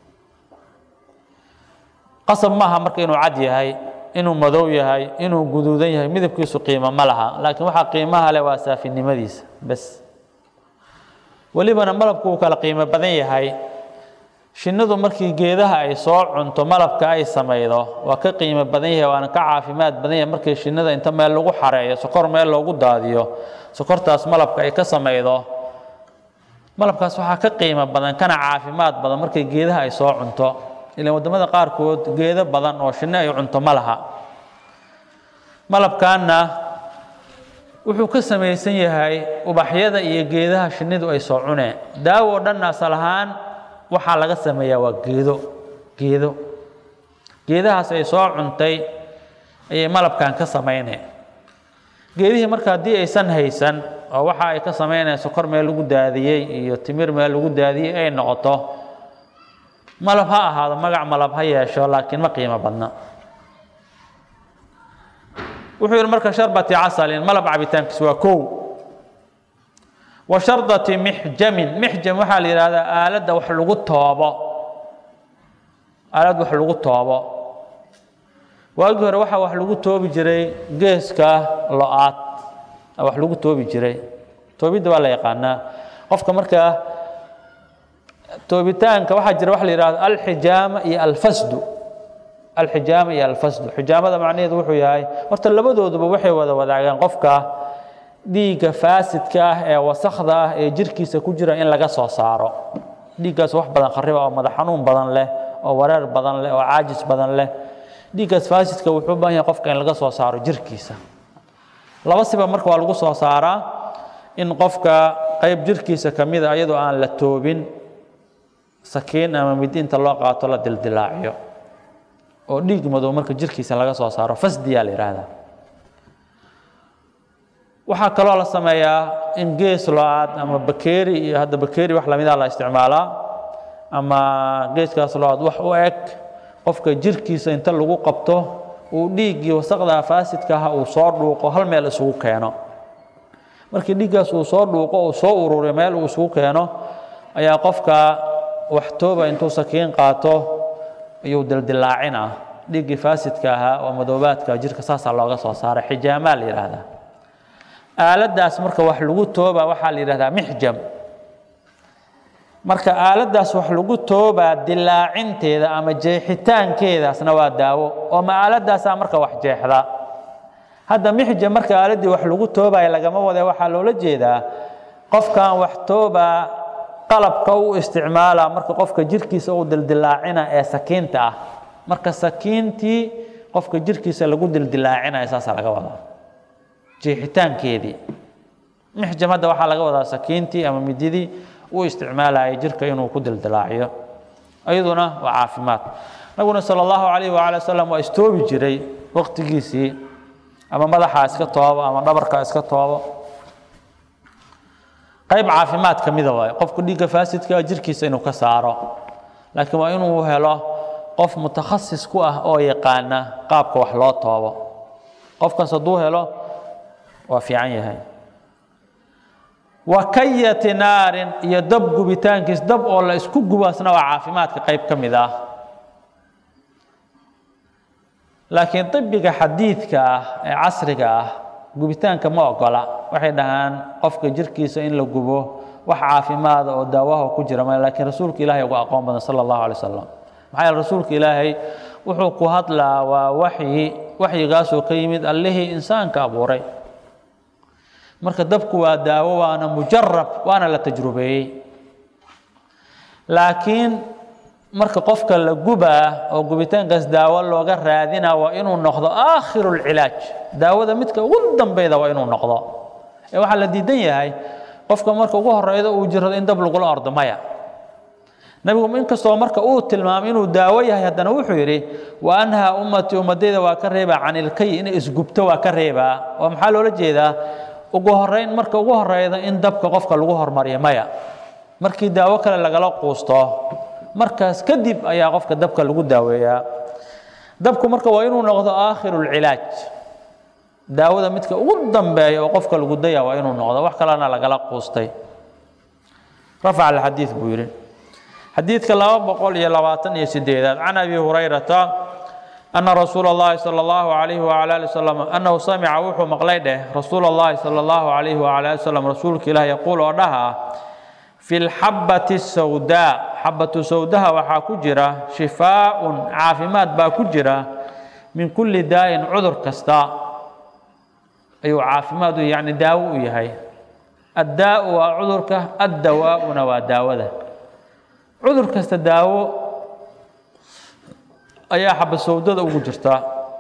Speaker 1: qasab maaha marka inuu cad yahay inuu madow yahay inuu guduudan yahay midabkiisu qiimo ma laha laakiin waxaa qiimaha leh waa saafinimadiisa bes welibana malabku uu kala qiimo badan yahay shinnidu markii geedaha ay soo cunto malabka ay samaydo waa ka qiimo badan yahay waana ka caafimaad badan yahay markii shinnida inta meel lagu xareeyo sokor meel loogu daadiyo sokortaas malabka ay ka samaydo malabkaas waxaa ka qiimo badan kana caafimaad badan markii geedaha ay soo cunto ilaan waddamada qaarkood geedo badan oo shinni ay cunto ma laha malabkaanna wuxuu ka samaysan yahay ubaxyada iyo geedaha shinnidu ay soo cuneen daawo dhan asal ahaan waxaa laga sameeyaa waa geedo geedo geedahaas ay soo cuntay ayay malabkan ka samayneen geedihii marka haddii aysan haysan oo waxa ay ka samaynayaan sokor meel lagu daadiyey iyo timir meel lagu daadiyey ay noqoto malab ha ahaado magac malab ha yeesho laakiin ma qiimo badna wuxuu yidhi marka sharbati casalin malab cabitaankiis waa kow wa shardati mixjamin mixjam waxaa la yidhahdaa aaladda wax lagu toobo aalad wax lagu toobo waagii hore waxaa wax lagu toobi jiray geeska lo-aad wax lagu toobi jiray toobidda waa la yaqaanaa qofka markaa toobitaanka waxaa jira waxa la yidhahdo alxijaama iyo alfasdu alxijaama iyo alfasdu xijaamada macnaheedu wuxuu yahay horta labadooduba waxay wada wadaagaan qofka dhiigga faasidka ah ee wasakda ah ee jirkiisa ku jira in laga soo saaro dhiiggaas wax badan khariba oo madax xanuun badan leh oo wareer badan leh oo caajis badan leh dhiiggaas faasidka wuxuu u baahan yahay qofka in laga soo saaro jirkiisa laba siba marka waa lagu soo saaraa in qofka qayb jirkiisa ka mida ayadoo aan la toobin sakiin ama midi inta loo qaato la dildilaaciyo oo dhiig madow marka jirkiisa laga soo saaro fasdiyaa la yidhaahdaa waxaa kaloo la sameeyaa in gees lo-aad ama bakeeri iyo hadda bakeeri wax lamida la isticmaalaa ama geeskaas lo-aad wax u eg qofka jirkiisa inta lagu qabto uu dhiiggii wasaqda faasidka ah uu soo dhuuqo hal meel isugu keeno markii dhiiggaas uu soo dhuuqo uu soo ururiyo meel uu isugu keeno ayaa qofka wax tooba intuu sakiin qaato ayuu dildilaacinaa dhiiggii faasidka ahaa oo madoobaadka jirka saasaa looga soo saaray xijaamaa la yidhaahdaa aaladdaas marka wax lagu tooba waxaa la yidhahdaa mixjam marka aaladdaas wax lagu toobaa dilaacinteeda ama jeexitaankeedaasna waa daawo oo ma aaladaasaa marka wax jeexda hadda mixjam marka aaladdii wax lagu toobaya lagama wade waxaa loola jeedaa qofkan wax toobaa qalabka u isticmaala marka qofka jirkiisa uu dildilaacina ee sakiinta ah marka sakiintii qofka jirkiisa lagu dildilaacinaya saasaa laga wadaa jeexitaankeedii mixjam hadda waxaa laga wadaa sakiintii ama mididii u isticmaalaya jirka inuu ku dildilaaciyo ayaduna waa caafimaad nabiguna sala allahu calayhi waala wasalam waa istoobi jiray waqtigiisii ama madaxa iska toobo ama dhabarka iska toobo qayb caafimaad ka mida waayo qofku dhiigga faasidka jirkiisa inuu ka saaro laakiin waa inuu helo qof mutakhasis ku ah oo yaqaana qaabka wax loo toobo qofkaas hadduu helo waa fiican yahay wa kayati naarin iyo dab gubitaankiis dab oo la isku gubaasna waa caafimaadka qayb ka mid ah laakiin ibiga xadiidka ah ee casriga ah gubitaanka ma ogola waxay dhahaan qofka jirkiisa in la gubo wax caafimaada oo daawaha ku jira ma laakiin rasuulka ilaahay ugu aqoon badan sala allahu alay wasalam maxaa yeele rasuulka ilaahay wuxuu ku hadlaa waa waxyi waxyigaasoo ka yimid allihii insaanka abuuray marka dabku waa daawo waana mujarab waana la tajrubeeyey laakiin marka qofka la gubaa oo gubitaankaas daawo looga raadina waa inuu noqdo aakhiru lcilaaj daawada midka ugu dambeyda waa inuu noqdo ee waxaa la diidan yahay qofka marka ugu horeyda uu jirado in dab lagula ordo maya nabigu inkastoo marka uu tilmaamay inuu daawo yahay haddana wuxuu yidhi wa anhaa ummatii ummadayda waa ka reebaa can ilkay inay isgubto waa ka reebaa oo maxaa loola jeedaa ugu horeyn marka ugu horeyda in dabka qofka lagu hormariyo maya markii daawo kale lagala quusto markaas kadib ayaa qofka dabka lagu daaweeyaa dabku marka waa inuu noqdo aakhiru lcilaaj daawada midka ugu dambeeya oo qofka lagu daya waa inuu noqdo wax kalena lagala quustay rafac alxadiid buu yidhi xadiidka laba boqol iyo labaatan iyo sideedaad can abi hurayrata ana rasuula اllahi salى اllahu alayhi wala ali wasalam annahu samica wuxuu maqlay dheh rasuula اllahi salى اllahu alayhi wala ali wasalam rasuulka ilaah yaquul oo dhaha fi lxabati sawdaa xabatu sawdaha waxaa ku jira shifaaun caafimaad baa ku jira min kulli daa'in cudur kasta ayuu caafimaad u yani daawo u yahay addaau waa cudurka addawaauna waa daawada cudur kasta daawo ayaa xabasowdada ugu jirta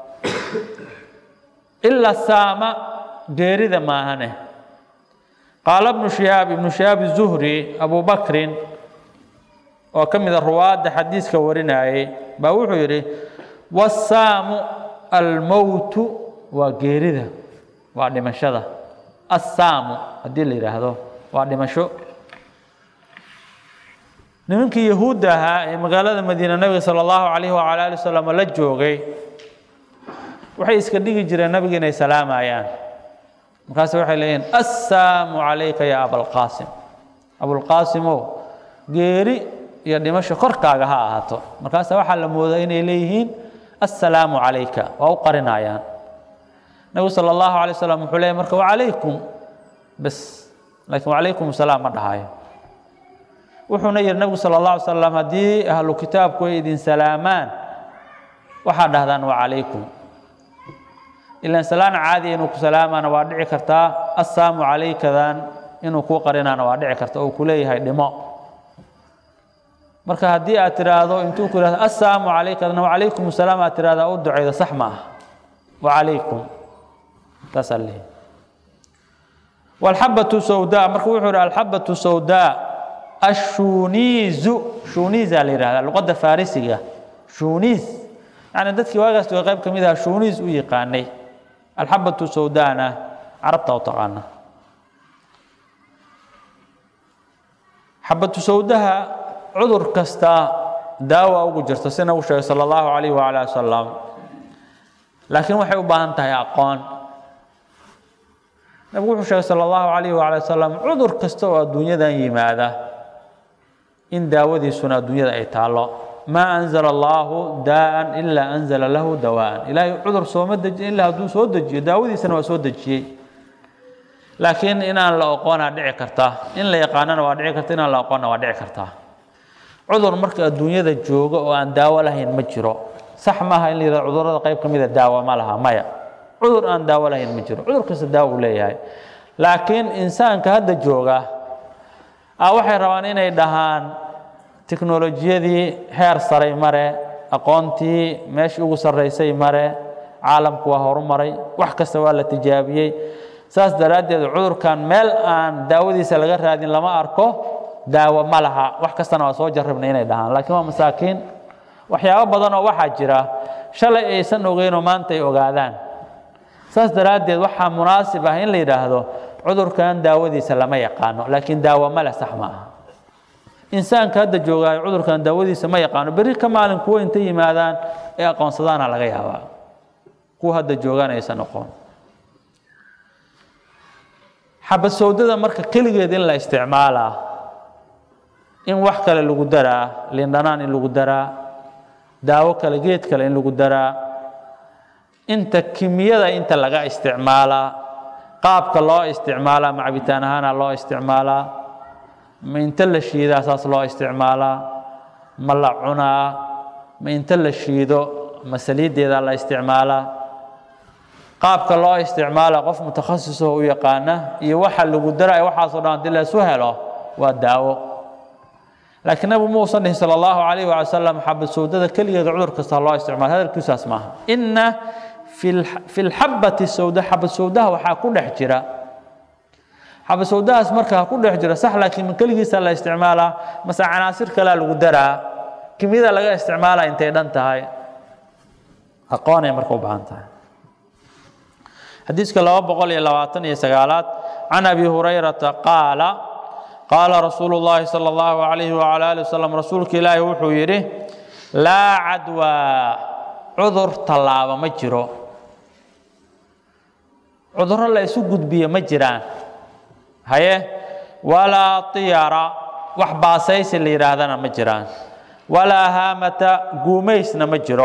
Speaker 1: ilaa saama geerida maahane qaala ibnu shihaab ibnu shihaab zuhri abu bakrin oo ka mida ruwaadda xadiiska warinayay baa wuxuu yidhi wasaamu almowtu waa geerida waa dhimashada assaamu haddii la yidhaahdo waa dhimasho nimankii yahuudda ahaa ee magaalada madiina nabiga sala allahu calayhi wacala ali wasalam la joogay waxay iska dhigi jireen nabiga inay salaamayaan markaase waxay leeyihin assaamu calayka ya abalqaasim abulqaasimow geeri iyo dhimasho korkaaga ha ahaato markaase waxaa la moodaa inay leeyihiin assalaamu calayka waa u qarinayaan nabigu sala allahu alay wasalam wuxuu leeyay marka wacalaykum bes laakiin wacalaykum salaam ma dhahayo wuxuuna yihi nabigu sala allah alay slam haddii ahlu kitaabku ay idin salaamaan waxaad dhahdaan wacalaykum ilaan salaan caadiya inuu ku salaamaana waa dhici kartaa assaamu calaykadan inuu kuu qarinaana waa dhici karta oo ku leeyahay dhimo marka haddii aad tidhaahdo intuu ku yihahdo assaamu calaykadan wacalaykum salaam aad tidhahdaa u ducaydo sax ma ah wacalaykum saasaa leeyahy walxabatu sawdaa marka wuxuu yihi alxabatu sawdaa ashuniizu shuniizaa la yihahdaa luqadda farisiga shuniis yani dadkii waagaas waa qayb ka mid aha shuniis u yaqaanay alxabatu sawdaana carabta u taqaana xabatu sawdaha cudur kasta daawa ugu jirta si nagu sheegay sala allahu calayh waala wasalam laakiin waxay u baahan tahay aqoon nabigu wuxuu sheegay sala allahu calayh waala wasalam cudur kasta oo adduunyadan yimaada in daawadiisuna adduunyada ay taallo maa anzala allaahu daa'an ilaa anzala lahu dawaan ilaahay cudur sooma dejiy ilaa hadduu soo dejiyo daawadiisana waa soo dejiyey laakiin inaan la oqoonaa dhici karta in la yaqaanana waa dhici karta inaan la oqoonna waa dhici kartaa cudur marka adduunyada jooga oo aan daawo lahayn ma jiro sax maaha in la yihahdo cudurrada qayb ka mida daawo ma laha maya cudur aan daawo lahayn ma jiro cudur kasta daawo uu leeyahay laakiin insaanka hadda jooga a waxay rabaan inay dhahaan teknolojiyadii heer saray mare aqoontii meeshii ugu sarraysay mare caalamku waa horumaray wax kasta waa la tijaabiyey saas daraaddeed cudurkan meel aan daawadiisa laga raadin lama arko daawo ma laha wax kastana waa soo jarribnay inay dhahaan laakiin waa masaakiin waxyaabo badan oo waxaa jira shalay aysan ogeynoo maanta ay ogaadaan saas daraaddeed waxaa munaasib ah in la yidhaahdo cudurkan daawadiisa lama yaqaano laakiin daawo ma leh sax ma aha insaanka hadda joogaayo cudurkan daawadiisa ma yaqaano berri ka maalin kuwo inta yimaadaan ee aqoonsadaana laga yaabaa kuwa hadda joogaan aysan aqoon xabad sawdada marka keligeed in la isticmaalaa in wax kale lagu daraa lindhanaan in lagu daraa daawo kale geed kale in lagu daraa inta kimiyada inta laga isticmaalaa qaabka loo isticmaalaa macabitaan ahaana loo isticmaalaa ma inta la shiidaa saas loo isticmaalaa ma la cunaa ma inta la shiido ma saliiddeeda la isticmaalaa qaabka loo isticmaala qof mutakhasisoo u yaqaana iyo waxa lagu daraya waxaasoo dhan haddii laysu helo waa daawo laakiin nabigu muusan dhihin sala allahu calayh waala salam xabad sawdada keligeeda cudur kasta loo isticmaala hadalkiisaas maaha inna fi lxabati sawda xabad sawdaha waxaa ku dhex jira xabad sawdahaas markaa ku dhex jira sax laakiin ma keligiisa la isticmaalaa mase canaasir kalea lagu daraa kimiyada laga isticmaalaa intay dhan tahay aqoonay marka u baahan tahay xadiiska laba boqol iyo labaatan iyo sagaalaad can abi hurayrata qaala qaala rasuulu llaahi sala allahu calayhi wacala ali wasalam rasuulka ilaahi wuxuu yidhi laa cadwaa cudur tallaaba ma jiro cudurro la isu gudbiyo ma jiraan haye walaa tiyara wax baasaysi la yidhaahdana ma jiraan walaa haamata guumaysna ma jiro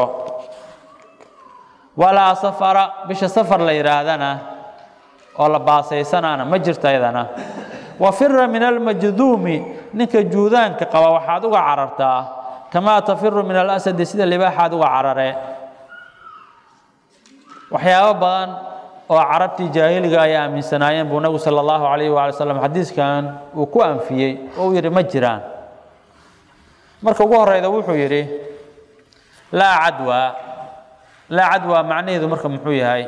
Speaker 1: walaa safara bisha safar la yidhaahdana oo la baasaysanaana ma jirto ayadana wafira min almajduumi ninka juudaanka qaba waxaad uga carartaa kamaa tafiru min alasadi sida libaaxaad uga carare waxyaabo badan oo carabtii jaahiliga ay aaminsanaayeen buu nabigu sala allahu calayh waala slam xadiiskan uu ku anfiyey oo uu yidhi ma jiraan marka ugu horeyda wuxuu yidhi laa cadwa laa cadwa macnaheedu marka muxuu yahay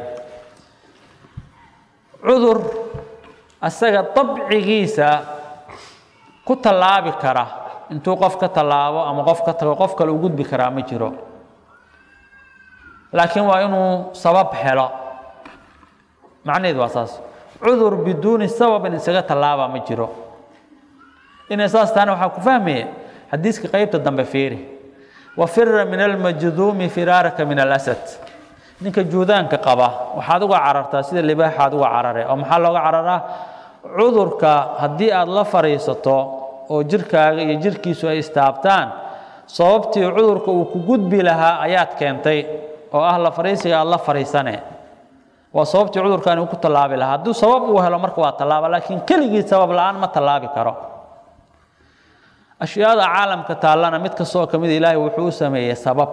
Speaker 1: cudur asaga dabcigiisa ku tallaabi kara intuu qof ka tallaabo ama qof ka tago qof kale u gudbi karaa ma jiro laakiin waa inuu sabab helo macnaheedu waa saas cudur biduuni sababin isaga tallaaba ma jiro inay saas tahana waxaa ku fahmaya xadiiska qeybta dambe fiiri wafira min almajduumi firaaraka min alasad ninka juudaanka qaba waxaad uga carartaa sida libaaxaad uga carare oo maxaa looga cararaa cudurka haddii aad la fariisato oo jirkaaga iyo jirkiisu ay istaabtaan sababtii cudurka uu ku gudbi lahaa ayaad keentay oo ah la fariisiga aad la fariisane waa sababtii cudurkaani uu ku tallaabi lahaa hadduu sabab uu helo marka waa tallaaba laakiin keligii sabab la-aan ma tallaabi karo ashyaada caalamka taallana mid kastoo ka mid ilaahay wuxuu u sameeyey sabab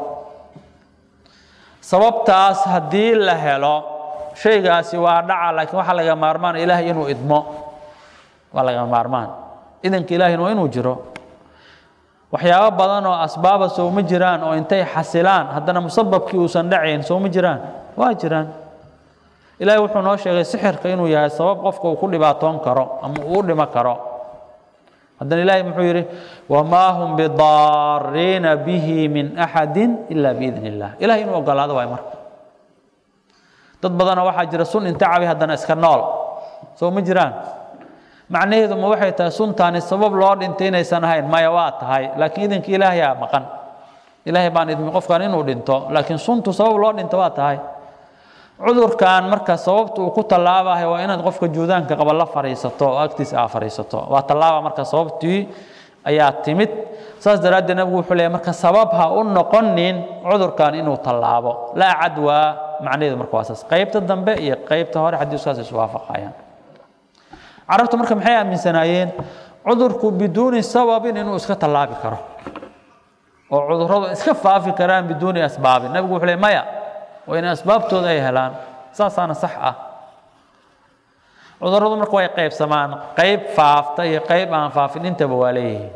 Speaker 1: sababtaas haddii la helo shaygaasi waa dhaca laakiin waxaa laga maarmaan ilaahay inuu idmo waa laga maarmaan idanka ilaahayna waa inuu jiro waxyaabo badan oo asbaaba soo ma jiraan oo intay xasilaan haddana musababkii uusan dhacayn soo ma jiraan waa jiraan ilaahay wuxuu noo sheegay sixirka inuu yahay sabab qofka uu ku dhibaatoon karo ama uu u dhimo karo haddana ilaahay muxuu yidhi wamaa hum bidaariina bihi min axadi ila biidni illah ilahay inuu ogolaado waay marka dad badanoo waxaa jira sun inta cabi haddana iska nool soo ma jiraan macnaheedu ma waxay tahay suntaani sabab loo dhintay inaysan ahayn maya waa tahay laakiin idanka ilaahayaa maqan ilaahay baan idmi qofkan inuu dhinto laakiin suntu sabab loo dhinto waa tahay cudurkan marka sababta uu ku tallaabahay waa inaad qofka juudaanka qaba la fariisato oo agtiisa aa fariisato waa tallaaba marka sababtii ayaa timid saas daraaddeed nabigu wuxuu leeyahy marka sabab ha u noqonin cudurkan inuu tallaabo laa cadwaa macnaheedu marka waa saas qaybta dambe iyo qaybta hore xadiiskaas iswaafaqayaan carabtu marka maxay aaminsanaayeen cudurku biduuni sababin inuu iska tallaabi karo oo cudurradu iska faafi karaan biduuni asbaabin nabigu wuxuu leey maya waa in asbaabtooda ay helaan saasaana sax ah cudurradu marka way qaybsamaan qayb faafta iyo qayb aan faafin intaba waa leeyihiin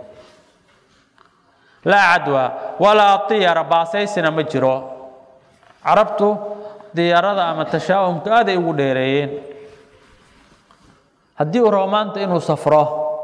Speaker 1: laa cadwa walaa tiyara baasaysina ma jiro carabtu diyarada ama tashaa'umka aad ay ugu dheereeyeen haddii uu rabo maanta inuu safro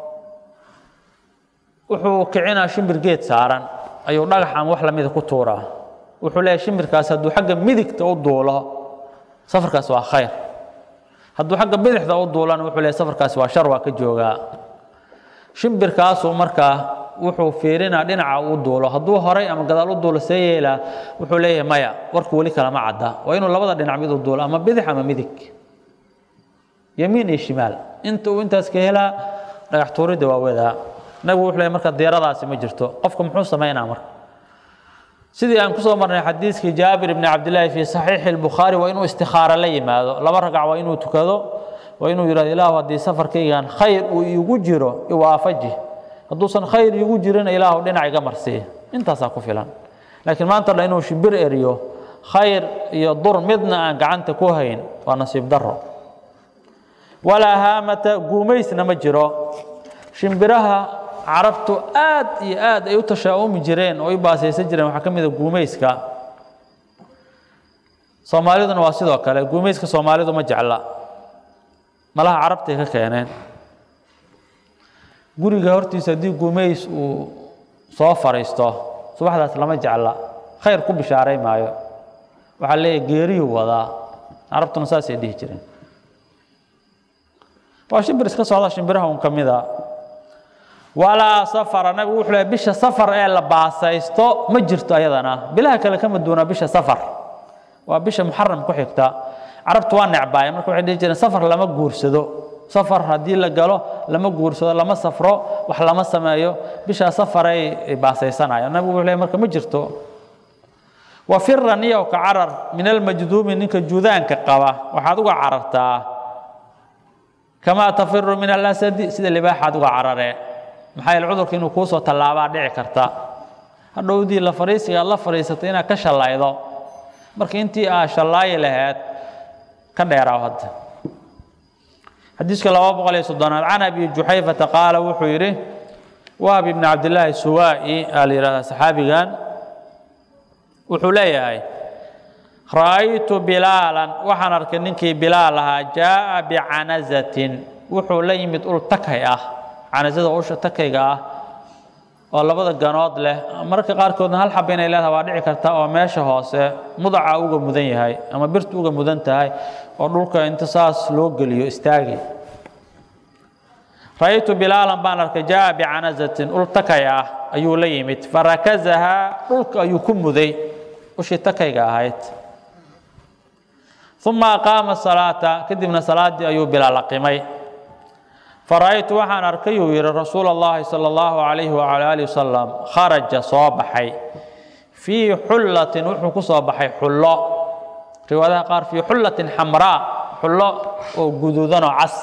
Speaker 1: wuxuu kicinaa shimbir geed saaran ayuu dhagax ama wax lamida ku tuuraa wuxuu leeyahy shimbirkaas hadduu xagga midigta u duulo safarkaas waa khayr hadduu xagga bidixda u duulana wuxuu leeyahy safarkaasi waa shar waa ka joogaa shimbirkaasuu markaa wuxuu fiirinaa dhinaca uu duulo hadduu horay ama gadaal u duulo see yeelaa wuxuu leeyahay maya warku weli kalama cadda waa inuu labada dhinac mid u duulo ama bidix ama midig yamiin iyo shimaal inta uu intaas ka helaa dhagax tuuridda waa wadaa nabigu wuxuu leeyahy marka diyaradaasi ma jirto qofka muxuu samaynaa marka sidii aan kusoo marnay xadiiskii jaabir ibni cabdillaahi fii saxiixi lbukhaari waa inuu istikhaaro la yimaado laba ragac waa inuu tukado waa inuu yidhahdo ilaahu haddii safarkaygan khayr uu iigu jiro iwaafaji hadduusan khayr igu jirin ilaahu dhinac iga marsiiya intaasaa ku filan laakiin maanta dha inuu shimbir eriyo khayr iyo dur midna aan gacanta ku hayn waa nasiib daro walaa haamata guumaysna ma jiro shimbiraha carabtu aad iyo aad ay u tashaa'umi jireen oo ay baasaysan jireen waxaa ka mid a guumayska soomaaliduna waa sidoo kale guumayska soomaalidu ma jecla malaha carabtay ka keeneen guriga hortiisa haddii guumays uu soo fariisto subaxdaas lama jecla khayr ku bishaaray maayo waxaa leeyahy geeriyuu wadaa carabtuna saasay dhihi jireen waa shimbir iska socda shimbiraha un ka mid a walaa safara nabigu wuxuu leeyahy bisha safar ee la baasaysto ma jirto ayadana bilaha kale kama duuna bisha safar waa bisha muxaram ku xigta carabtu waa necbaaya marka waxay dhihi jireen safar lama guursado safar haddii la galo lama guursado lama safro wax lama sameeyo bishaa safaray baasaysanayaan nabigu wuxuu leeyahy marka ma jirto wafira niyow ka carar min almajduumi ninka juudaanka qaba waxaad uga carartaa kamaa tafiru min alasadi sida libaaxaad uga carare maxaa yeele cudurka inuu kuusoo tallaabaa dhici karta hadhowdii la fariisiga aad la fadhiisatay inaad ka shallaydo marka intii aa shallaayi lahayd ka dheeraaw hadda xadiiska laba boqol iyo soddonaad can abi juxayfata qaala wuxuu yidhi wahab ibni cabdillaahi suwaa'i aa la yidhahdaa saxaabigan wuxuu leeyahay ra'aytu bilaalan waxaan arkay ninkii bilaal ahaa jaa'a bicanazatin wuxuu la yimid ul takay ah canazada usha takayga ah oo labada ganood leh mararka qaarkoodna hal xaba inay leedahay waa dhici karta oo meesha hoose mudaca uga mudan yahay ama birtu uga mudan tahay oo dhulka inta saas loo geliyo istaagi ra'aytu bilaalan baan arkay jaa'a bicanazatin ul takay ah ayuu la yimid farakazahaa dhulka ayuu ku muday ushii takayga ahayd uma aqaama salaata kadibna salaaddii ayuu bilaal aqimay fara'aytu waxaan arkay uu yidhi rasuula allahi sala allahu calayhi wacala alihi wasalam kharaja soo baxay fii xullatin wuxuu ku soo baxay xullo riwaadaha qaar fii xullatin xamraa xullo oo guduudan oo cas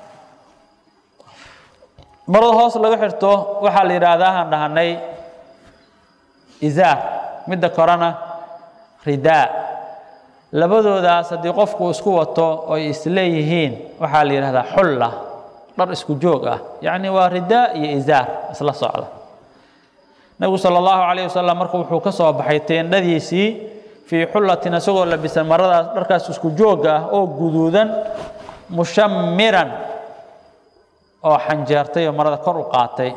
Speaker 1: marada hoos laga xirto waxaa la yidhaahdaa aan dhahanay izaar midda korena ridaa labadoodaas haddii qofku isku wato oy isleeyihiin waxaa la yidhahdaa xulla dhar isku joog ah yacni waa ridaa iyo izaar isla socda nebigu sala allahu calayh wasalam marka wuxuu ka soo baxay teendhadiisii fii xullatin isagoo labisan maradaas dharkaas isku joogga ah oo guduudan mushamiran oo xanjeertay oo marada kor u qaatay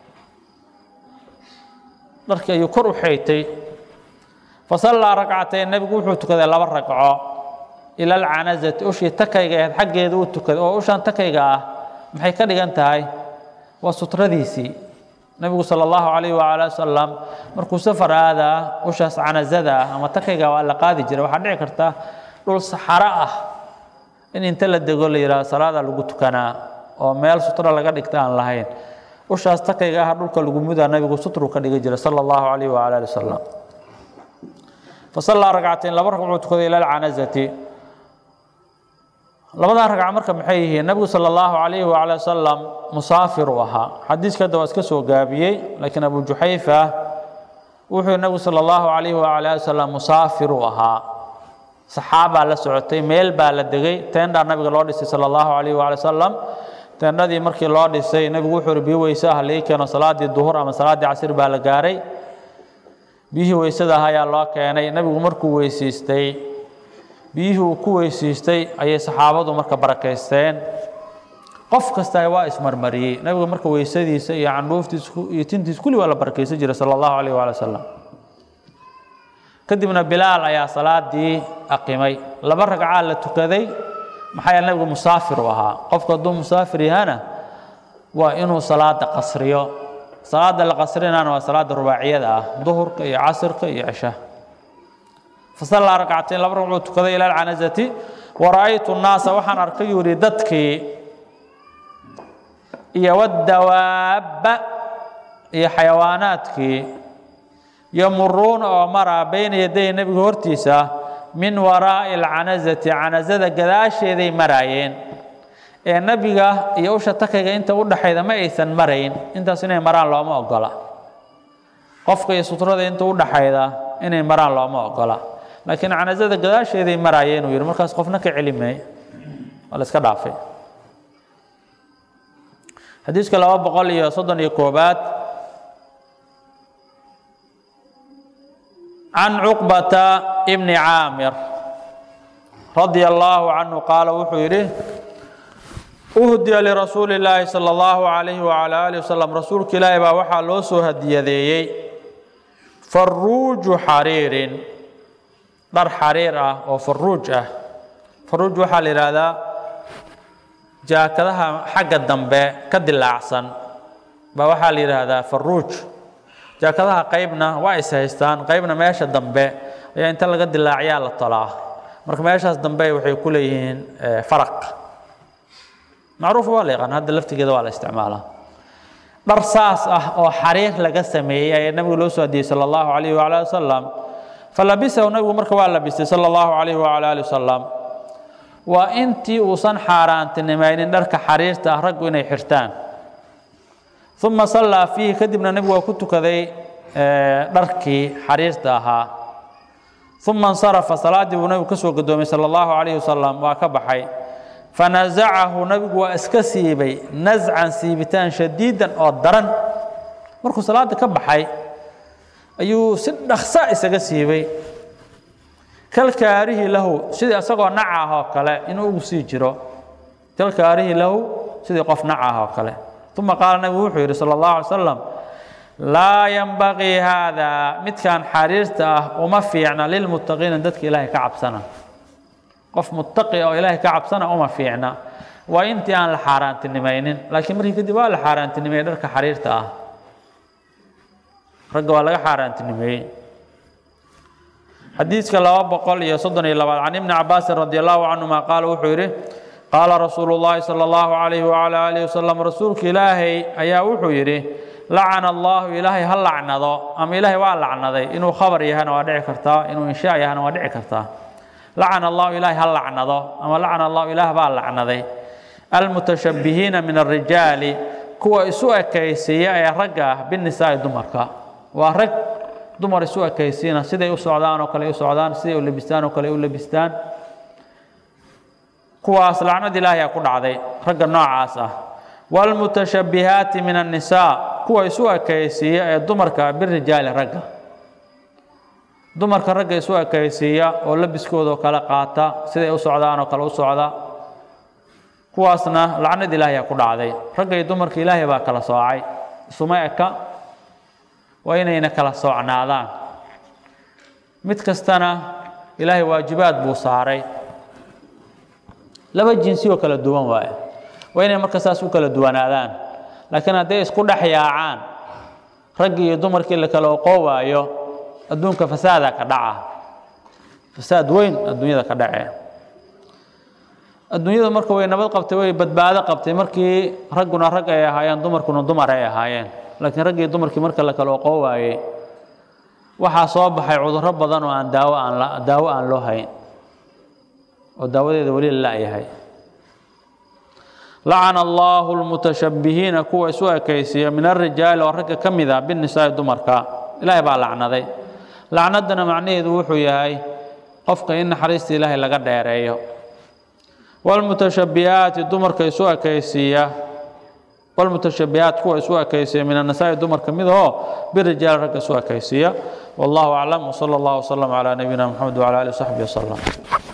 Speaker 1: dharkii ayuu kor u xeytay fasallaa ragcatayn nebigu wuxuu tukaday laba ragco ila alcanazati ushii takayga ahayd xaggeeda uu tukaday oo ushaan takayga ah maxay ka dhigan tahay waa sutradiisii nebigu sala allahu calayhi waala wasalam markuu safar aadaa ushaas canazada ah ama takayga waa la qaadi jiray waxaa dhici karta dhul saxaro ah in inta la dego la yidhahdo salaada lagu tukanaa oo meel sutra laga dhigta aan lahayn ushaas takayga ah dhulka lagu mudaa nabigu sutru ka dhigi jiray sala allahu calayhi waala ali wasalam fasallaa ragcatain laba ragcuu tukaday ila alcanazati labadaa ragca marka maxay yihiin nabigu sala allahu calayhi waala wasalam musaafir uu ahaa xadiiska hadda waa iska soo gaabiyey laakiin abu juxayfa wuxuu nabigu sala allahu calayhi waala ali wasalam musaafir uu ahaa saxaabaa la socotay meel baa la degay teendhaa nabiga loo dhisay sala allahu calayhi waala wasalam teendhadii markii loo dhisay nebigu wuxuu ihi biyo weyse ah lii keeno salaaddii duhur ama salaaddii casir baa la gaaray biyihii weysada ah ayaa loo keenay nebigu markuu weysiistay biyihii uu ku weysiistay ayay saxaabadu marka barakaysteen qof kasta waa ismarmariyey nebigu marka weysadiisa iyo candhuuftiisa iyo tintiisa kulli waa la barakaysan jiray sala allahu calayh waali wasalam kadibna bilaal ayaa salaadii aqimay laba ragcaa la tukaday maxaa yeele nebigu musaafir u ahaa qofku hadduu musaafir yahana waa inuu salaada qasriyo salaada la qasrinana waa salaada rubaaciyada ah duhurka iyo casirka iyo cisha fasallaa ragcatain laba ragcuu tukaday ila alcanazati wara'aytu nnaasa waxaan arkay yuu yihi dadkii iyo wadawaabba iyo xayawaanaadkii yamuruuna oo maraa bayna yaday nebiga hortiisa min waraa'i alcanazati canazada gadaasheeday maraayeen ee nebiga iyo usha takayga inta u dhaxayda ma aysan marayn intaas inay maraan looma ogola qofka iyo sutrada inta u dhaxayda inay maraan looma ogola laakiin canasada gadaasheeday maraayeen uu yidhi markaas qofna ka celimay waa la iska dhaafay xadiiska laba boqol iyo soddon iyo koobaad can cuqbata bni caamir radia allaahu canhu qaala wuxuu yidhi uhdiya lirasuuli illaahi sala allahu calayhi wacala aalihi wasalam rasuulka ilaahi baa waxaa loo soo hadiyadeeyey faruuju xariirin dhar xariir ah oo faruuj ah faruuj waxaa la yidhaahdaa jaakadaha xagga dambe ka dilaacsan baa waxaa la yidhaahdaa faruuj jaakadaha qaybna waa is haystaan qaybna meesha dambe ayaa inta laga dilaaciyaa la tolaa marka meeshaas dambe waxay ku leeyihiin faraq macruuf waa la yaqaan hadda laftigeeda waa la isticmaalaa dhar saas ah oo xariir laga sameeyey ayaa nabigu loo soo hadiyey sala allahu calayhi wacala ali wasalam falabisahu nabigu marka waa labistay sala allahu calayhi wacala ali wasalam waa intii uusan xaaraantinimaynin dharka xariirta ah raggu inay xirtaan uma sallaa fiihi kadibna nebigu waa ku tukaday dharkii xariirta ahaa uma insarafa salaaddii buu nebigu ka soo gadoomay sala allahu calayhi wasalam waa ka baxay fanazacahu nebigu waa iska siibay nascan siibitaan shadiidan oo daran markuu salaadda ka baxay ayuu si dhaksa isaga siibay kalkaarihi lahu sidii isagoo nac ah oo kale inuu ugu sii jiro kalkaarihi lahu sidii qof nac ah oo kale uma qaala nabigu wuxuu yidhi sala allahu alay salam laa yanbaqii haadaa midkan xariirta ah uma fiicna lilmuttaqiina dadka ilaahay ka cabsana qof muttaqi oo ilaahay ka cabsana uma fiicna waa intii aan la xaaraantinimaynin laakiin markii kadib waa la xaaraantinimeeyey dharka xariirta ah ragga waa laga xaaraantinimeeyey xadiiska laba boqol iyo soddon iyo labaad can ibni cabaasin radi allahu canhuma qaala wuxuu yidhi qaala rasuulu llaahi sala allahu calayhi wacala aalihi wasalam rasuulka ilaahay ayaa wuxuu yidhi lacana allahu ilaahay ha lacnado ama ilaahay waa lacnaday inuu khabar yahana waa dhici kartaa inuu inshaa yahana waa dhici kartaa lacana allahu ilaahay ha lacnado ama lacana allahu ilaah baa lacnaday almutashabbihiina min alrijaali kuwa isu ekaysiiya ee ragga ah binisaa'i dumarka waa rag dumar isu ekaysiina siday u socdaan oo kale u socdaan siday u labistaan oo kale u labistaan kuwaas lacnad ilaahay aa ku dhacday ragga noocaas ah waalmutashabbihaati min annisaa kuwa isu ekaysiiya ee dumarka birijaali ragga dumarka ragga isu ekaysiiya oo labiskoodao kale qaata siday u socdaan oo kale u socda kuwaasna lacnad ilaahay aa ku dhacday ragga iyo dumarka ilaahay baa kala soocay isuma eka waa inayna kala soocnaadaan mid kastana ilaahay waajibaad buu saaray laba jinsi oo kala duwan waaye waa inay marka saas u kala duwanaadaan laakiin hadday isku dhex yaacaan raggii iyo dumarkii la kala oqoowaayo adduunka fasaadaa ka dhaca fasaad weyn adduunyada ka dhace adduunyada marka way nabad qabtay way badbaado qabtay markii ragguna rag ay ahaayeen dumarkuna dumar ay ahaayeen laakiin raggii dumarkii marka la kala oqoo waayey waxaa soo baxay cudurro badan oo aan daawo aan la daawo aan loo hayn oo daawadeeda weli la la'yahay lacana allahu lmutashabbihiina kuwa isu ekaysiiya min alrijaali oo ragga ka mid ah binnisaa'i dumarka ilaahay baa lacnaday lacnaddana macnaheedu wuxuu yahay qofka in naxariista ilaahay laga dheereeyo waalmutashabbihaati dumarka isu ekaysiiya waalmutashabbihaat kuwa isu ekaysiiya min annisaa'i dumarka mid oo birijaali ragga isu ekaysiiya wallahu aclam wsala allahu wasalam calaa nabiyina moxamed wcala alihi wasaxbihi wasalam